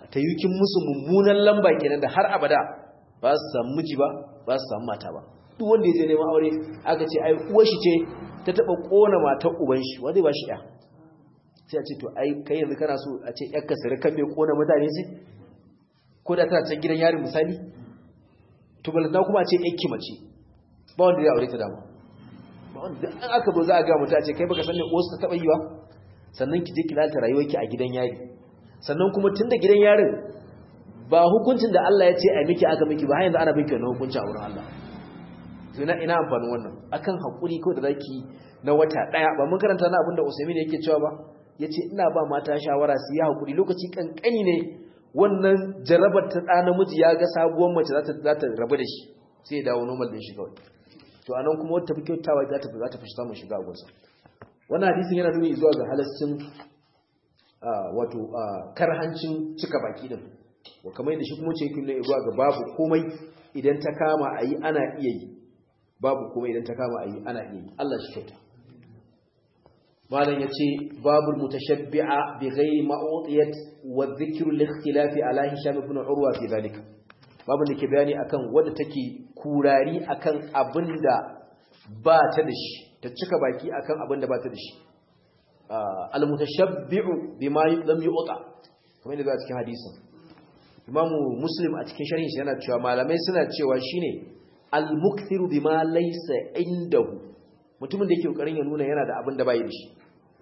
ta yi kin musu mummunan lamba kenan da har abada ba su samu miji ba ba su samu mata ba duk wanda ya je neman aure aka ce ai uwar shi ce ta taba kona matar uban shi wanda ba shi ya sai a ce to ai kai yanzu kana so a ce yakka sirkan bai kona mutane ce ko da tana can gidan yari misali to balanta kuma a ce yakki mace ba wanda ya aure ta dama ba wanda an aka zo za a ga mutum a ce kai baka san ne uwarsu ta taba yi ba sannan ki je ki lalata rayuwarki a gidan yari sannan kuma tun da gidan yarin ba hukuncin da Allah ya ce a miki aka miki ba yanzu ana miki wannan hukunci a wurin Allah ina ina amfanin wannan akan hakuri ko da zaki na wata daya ba mun karanta na abinda Usaimin yake cewa ba yace ina ba mata shawara su yi hakuri lokaci kankani ne wannan jarabar ta da namiji ya ga sabuwar mace za ta za ta rabu da shi sai ya dawo normal din shi kawai to anan kuma wata fi kyautawa za ta za ta fi samun shiga gonsa wannan hadisin yana nuni zuwa ga halaccin wato karhancin cika baki din wa kamar yadda shi kuma ce yake nuna zuwa ga babu komai idan ta kama a yi ana iya yi babu komai idan ta kama a yi ana iya yi Allah shi kyauta malam ya ce babul mutashabbi'a bi ghairi ma'udiyat wa dhikru al-ikhtilafi ala hisham ibn urwa fi zalika babun da ke bayani akan wanda take kurari akan abinda ba ta da shi ta cika baki akan abinda ba ta da shi al-mutashabbi'u bima lam yu'ta kamar yadda cikin hadisin imamu muslim a cikin sharhin shi yana cewa malamai suna cewa shine al-mukthiru bima laysa indahu mutumin da yake kokarin ya nuna yana da abin da bai da shi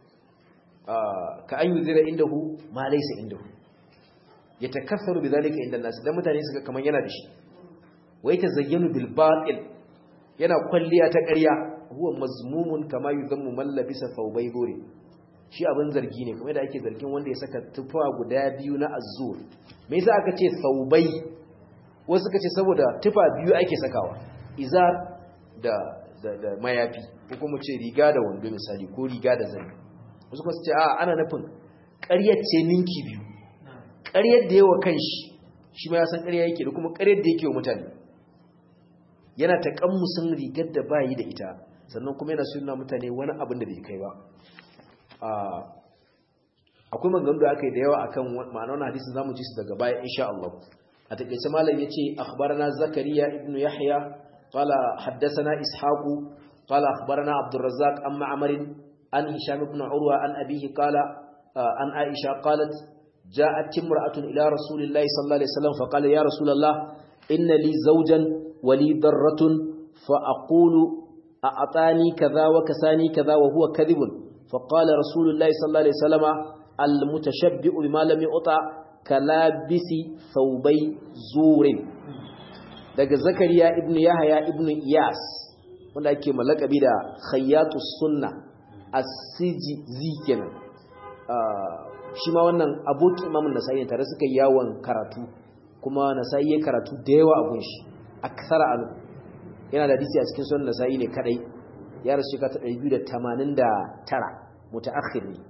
ka an yuzira indahu ma laysa indahu yatakassaru bidhalika inda nas dan mutane suka kaman yana da shi wai tazayyanu bil batil yana kwalliya ta ƙarya huwa mazmumun kama yuzammu man labisa thawbay duri shi abin zargi ne kuma da ake zargin wanda ya saka tufa guda biyu na azur me yasa aka ce thawbay wasu suka ce saboda tufa biyu ake sakawa izar da da, da mayafi ko kuma ce riga da wando misali ko riga da zani wasu kuma su ce a ana nufin ƙaryar ce ninki biyu ƙaryar da yawa kanshi shi ma ya san ƙarya yake da kuma ƙaryar da yake wa mutane yana ta kammusin rigar da bayi da ita sannan kuma yana suna mutane wani abin da bai kai ba akwai maganganu da aka yi da yawa akan ma'anar wani hadisin zamu ji su daga baya insha Allah a takeice malam yace akhbarana zakariya ibnu yahya qala haddathana ishaqu qala akhbarana abdurrazzaq an ma'mar an hisham ibn urwa an abihi qala an aisha qalat ja'at imra'atun ila rasulillahi sallallahu alaihi wasallam fa qala ya rasulullah inna li zawjan wa li darratun fa aqulu أعطاني كذا وكساني كذا وهو كذب فقال رسول الله صلى الله عليه وسلم المتشبع بما لم يؤطع كلابس ثوبي زور daga zakariya ibnu yahya ibnu iyas wanda ake malakabi da khayyatus sunna as-sijzi kenan shi ma wannan abokin imamun nasa'i ne tare suka yawon karatu kuma nasa'i ya karatu da yawa a gunshi aksara alu yana da hadisi a cikin sunan nasa'i ne kadai ya rasu shekara 289 mutaakhir ne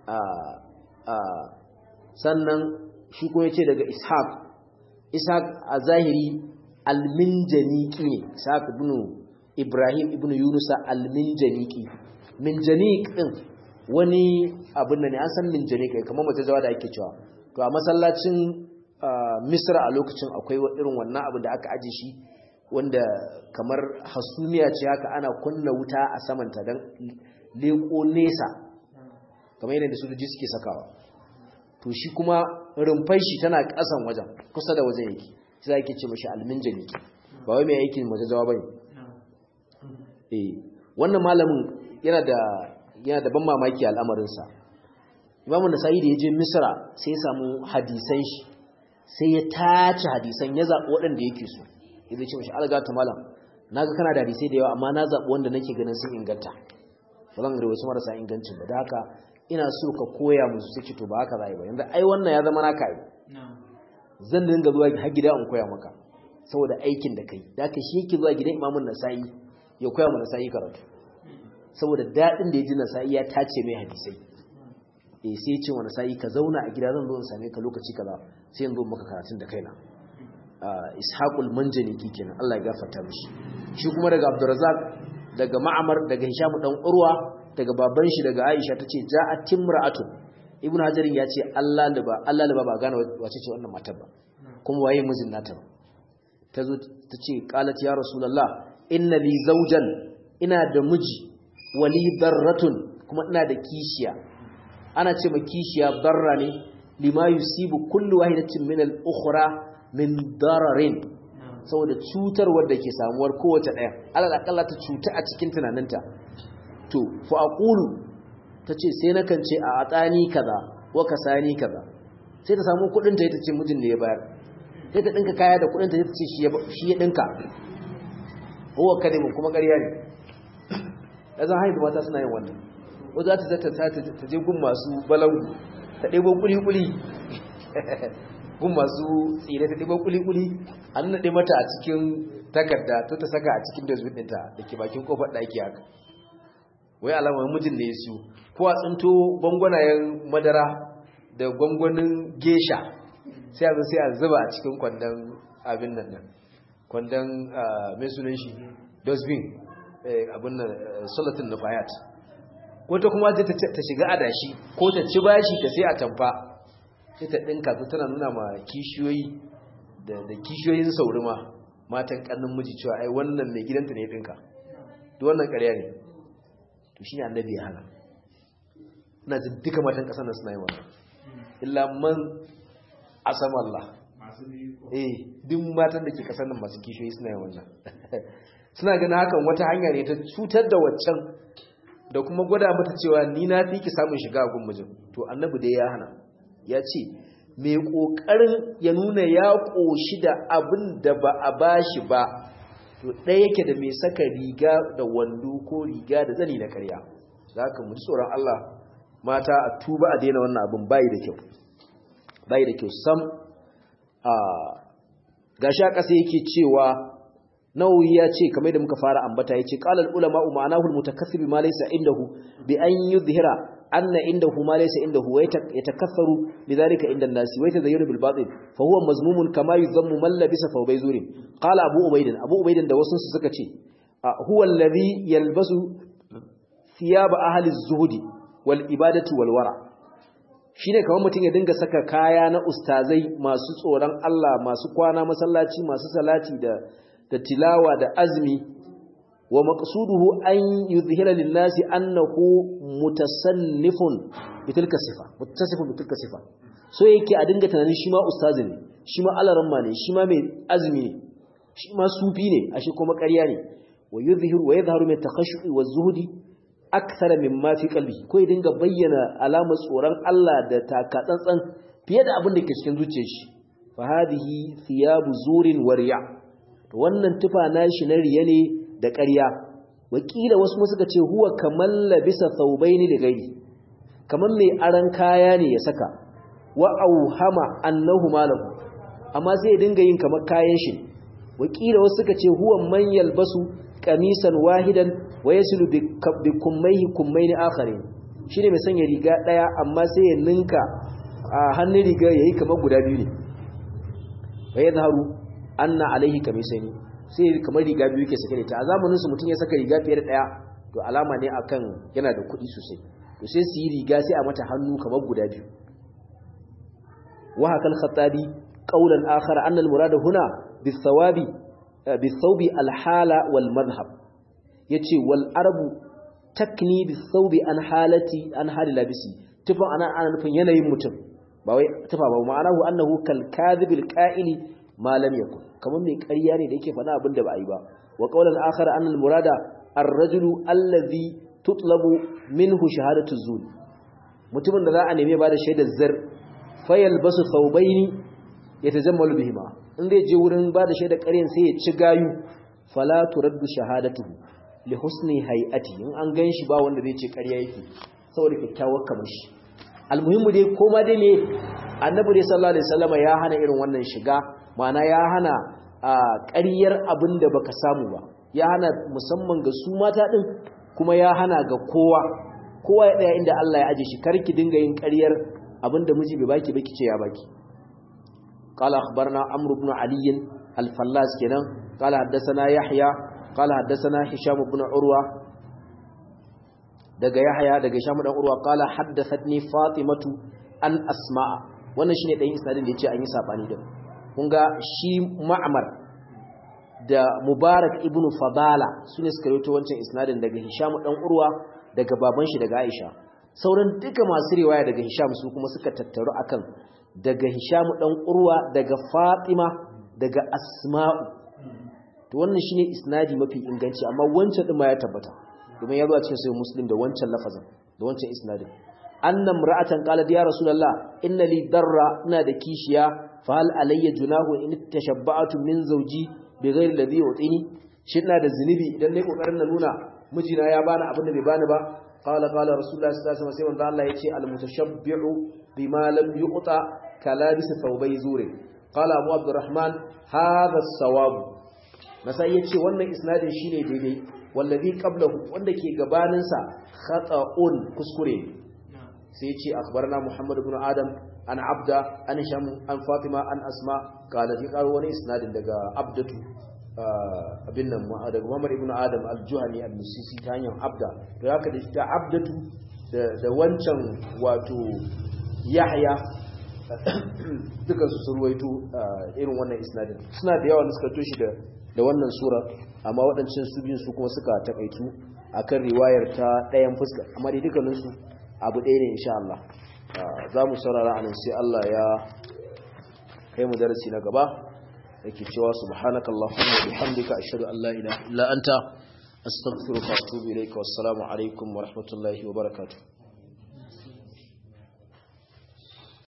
sannan shi ko yace daga ishaq ishaq a zahiri alminjaniki ne ishaq ibn ibrahim ibn yunusa alminjaniki minjanik din wani abin da ne an san minjanik kamar mutajawa da ake cewa to a masallacin misra a lokacin akwai irin wannan abu da aka aje shi wanda kamar hasumiya ce haka ana kunna wuta a samanta don leko nesa kamar yadda sojoji suke sakawa to shi kuma rumfai shi tana kasan wajen kusa da wajen yake sai ake ce mashi alminjani ba wai mai aikin majajawa bane eh wannan malamin yana da yana da ban mamaki al'amarinsa imamu nasa'i da ya je misra sai ya samu hadisan shi sai ya tace hadisan ya zaɓi waɗanda yake so ya ce mashi algata malam na ga kana da hadisai da yawa amma na zaɓi wanda nake ganin sun inganta ba zan wasu marasa ingancin ba da haka ina so ka koya musu sai to ba haka za ba yanzu ai wannan ya zama naka yi zan dinga zuwa har gida in koya maka saboda aikin da kai da haka shi yake zuwa gidan imamun nasa'i ya koya mana nasa'i karatu saboda daɗin da ya ji nasa'i ya tace mai hadisai eh sai ya ce wa nasa'i ka zauna a gida zan zo in same ka lokaci kaza sai in zo maka karatun da kaina ishaqul manjaniki kenan Allah ya gafarta mishi shi kuma daga Abdurrazzaq daga Ma'mar daga Hisham dan Urwa daga baban shi daga Aisha tace ja'at timra'atun ibnu hajarin ya ce Allah liba Allah liba ba gane wace ce wannan matar ba kuma waye mijin nata ba tazo ta ce qalat ya rasulullah inna li zawjan ina da miji wali darratun kuma ina da kishiya ana ce ma kishiya darra ne lima yusibu kullu wahidatin min al-ukhra min dararin saboda cutar wadda ke samuwar kowace ɗaya alal akalla ta cuta a cikin tunaninta to fa aqulu tace sai na kance a atani kaza wa kasani kaza sai ta samu kudin ta ce mijin ne ya bayar sai ta dinka kaya da kudin ta ce shi ya shi ya dinka huwa kadimin kuma ƙarya ne yanzu haihu mata suna yin wannan ko za ta zata ta je gun masu balangu ta ɗebo kuli-kuli gun masu tsire ta ɗiban kuli-kuli an naɗe mata a cikin takarda to ta saka a cikin dozbin ɗinta da ke bakin kofar ɗaki haka wai alamar mijin ne su ko a tsinto gwangwanayen madara da gwangwanin gesha sai a sai a zuba a cikin kwandon abin nan nan kwandon mai sunan shi dozbin abin nan solatin nufayat wata kuma ta shiga adashi ko ta ci bashi ta sai a tamfa sai ta ɗinka su tana nuna ma kishiyoyi da kishiyoyin sauri ma matan ƙannin miji cewa ai wannan mai gidanta ne ɗinka duk wannan ƙarya ne to shi ne annabi ya hana ina jin duka matan ƙasar nan suna yi wannan illa man asam Allah eh duk matan da ke ƙasar nan masu kishiyoyi suna yi wannan suna ganin hakan wata hanya ne ta cutar da waccan da kuma gwada mata cewa ni na fi ki samun shiga a gun mijin to annabi dai ya hana ya ce mai ƙoƙarin ya nuna ya ƙoshi da abin da ba a ba shi ba to ɗaya yake da mai saka riga da wando ko riga da zani na karya za ka mu tsoron Allah mata a tuba a daina wannan abin bayi da kyau bayi da kyau sam a gashi a ƙasa yake cewa nawawi ya ce kamar da muka fara ambata ya ce ƙalar ulama ma'anahu al-mutakassib ma laysa indahu bi an yuzhira أن عنده ما ليس عنده ويتكثر لذلك عند الناس ويتزين بالباطل فهو مذموم كما يذم من لبس ثوبي زور قال أبو عبيد أبو عبيد ده وسن سكتي هو الذي يلبس ثياب أهل الزهد والإبادة والورع shine kamar mutum ya dinga saka kaya na ustazai masu tsoron Allah masu kwana masallaci masu salati da da tilawa da azmi wa maqsuduhu an yuzhira lin-nasi annahu mutasannifun bitilka sifa mutasannifun bitilka sifa so yake a dinga tunanin shi ma ustazi ne shi ma alaramma ne shi ma mai azumi ne shi ma sufi ne ashe kuma ƙarya ne wa yuzhiru wa yadhharu min takhashshu'i wa zuhdi akthara mimma fi qalbi ko ya dinga bayyana alamar tsoron Allah da takatsantsan fiye da abin da ke cikin zuciyar shi fa hadhihi thiyabu zurin wa riya to wannan tufa nashi na riya ne da ƙarya wakila wasu suka ce huwa kamar labisa thawbaini li ghairi kamar mai aran kaya ne ya saka wa auhama annahu malahu amma sai ya dinga yin kamar kayan shi wakila wasu suka ce huwa man yalbasu qamisan wahidan wa yasilu bi kummaihi kummaini akharin shine mai sanya riga daya amma sai ya ninka a hannun riga yayi kamar guda biyu ne wa yadharu anna alaihi kamisaini sai kamar riga biyu yake sake da ta a zamanin su mutum ya saka riga fiye da daya to alama ne akan yana da kuɗi sosai to sai su yi riga sai a mata hannu kamar guda biyu wa hakal khattabi qawlan akhar anna al-murad huna bis-sawabi bis-thawbi al-hala wal madhhab yace wal arabu takni bis-thawbi an halati an hali labisi tufa ana ana nufin yanayin mutum ba wai tufa ba ma'anahu annahu kal kadhibil qa'ili ma lam yakun kamar mai ƙarya ne da yake faɗa abin da ba a yi ba wa qawlan akhar anna al-murada ar-rajulu alladhi tutlabu minhu shahadatu zur mutumin da za a neme ba da shaidar zar fayal basu thawbaini yatajammalu bihima in zai je wurin ba da shaidar ƙaryan sai ya ci gayu fala turaddu shahadatuhu li husni hay'ati in an ganshi ba wanda zai ce ƙarya yake saboda kyakkyawar kamar shi almuhimmu dai koma dai ne annabi dai sallallahu alaihi wasallam ya hana irin wannan shiga ma'ana ya hana ƙaryar abin da baka samu ba ya hana musamman ga su mata din kuma ya hana ga kowa kowa ya daya inda Allah ya aje shi karki dinga yin ƙaryar abinda miji bai baki baki ce ya baki qala akhbarna amr ibn ali al-fallas kenan qala haddathana yahya qala haddathana hisham ibn urwa daga yahya daga hisham dan urwa qala haddathatni fatimatu an asma'a wannan shine dan isnadin da yace an yi sabani din kun ga shi ma'mar da mubarak ibn fadala sune suka rawaito wancan isnadin daga hisham dan urwa daga baban shi daga aisha sauran duka masu riwaya daga hisham su kuma suka tattaru akan daga hisham dan urwa daga fatima daga asma'u to wannan shine isnadi mafi inganci amma wancan din ma ya tabbata domin ya zo a cikin sahih muslim da wancan lafazin da wancan isnadin annam ra'atan qalat ya rasulullah inna li darra ina da kishiya fa hal alayya junahu in tashabba'tu min zawji bighairi ladhi yutini shi ina da zinubi idan nayi kokarin na nuna mijina ya bani abin da bai bani ba qala qala rasulullah sallallahu alaihi wasallam sai manzo Allah yace al mutashabbi'u bima lam yuqta kalabis thawbay zuri qala abu abdurrahman hadha as-sawab nasai yace wannan isnadin shine daidai wallazi qablahu wanda ke gabanin sa khata'un kuskure sai yace akhbarana muhammad ibn adam an abda an sham an fatima an asma qala fi qaru wani isnadin daga abdatu abin nan daga muhammad ibn adam al-juhani al-musisi ta hanyar abda to haka da ta abdatu da wancan wato yahya duka su surwaito irin wannan isnadin suna da yawa da suka toshi da da wannan sura amma waɗancan su biyun su kuma suka takaitu akan riwayar ta ɗayan fuska amma dai dukkaninsu abu ɗaya ne insha Allah za mu saurara anan sai Allah ya kai mu darasi na gaba yake cewa subhanakallahumma wa bihamdika ashhadu an la ilaha illa anta astaghfiruka wa atubu ilayka wassalamu alaikum wa rahmatullahi wa barakatuh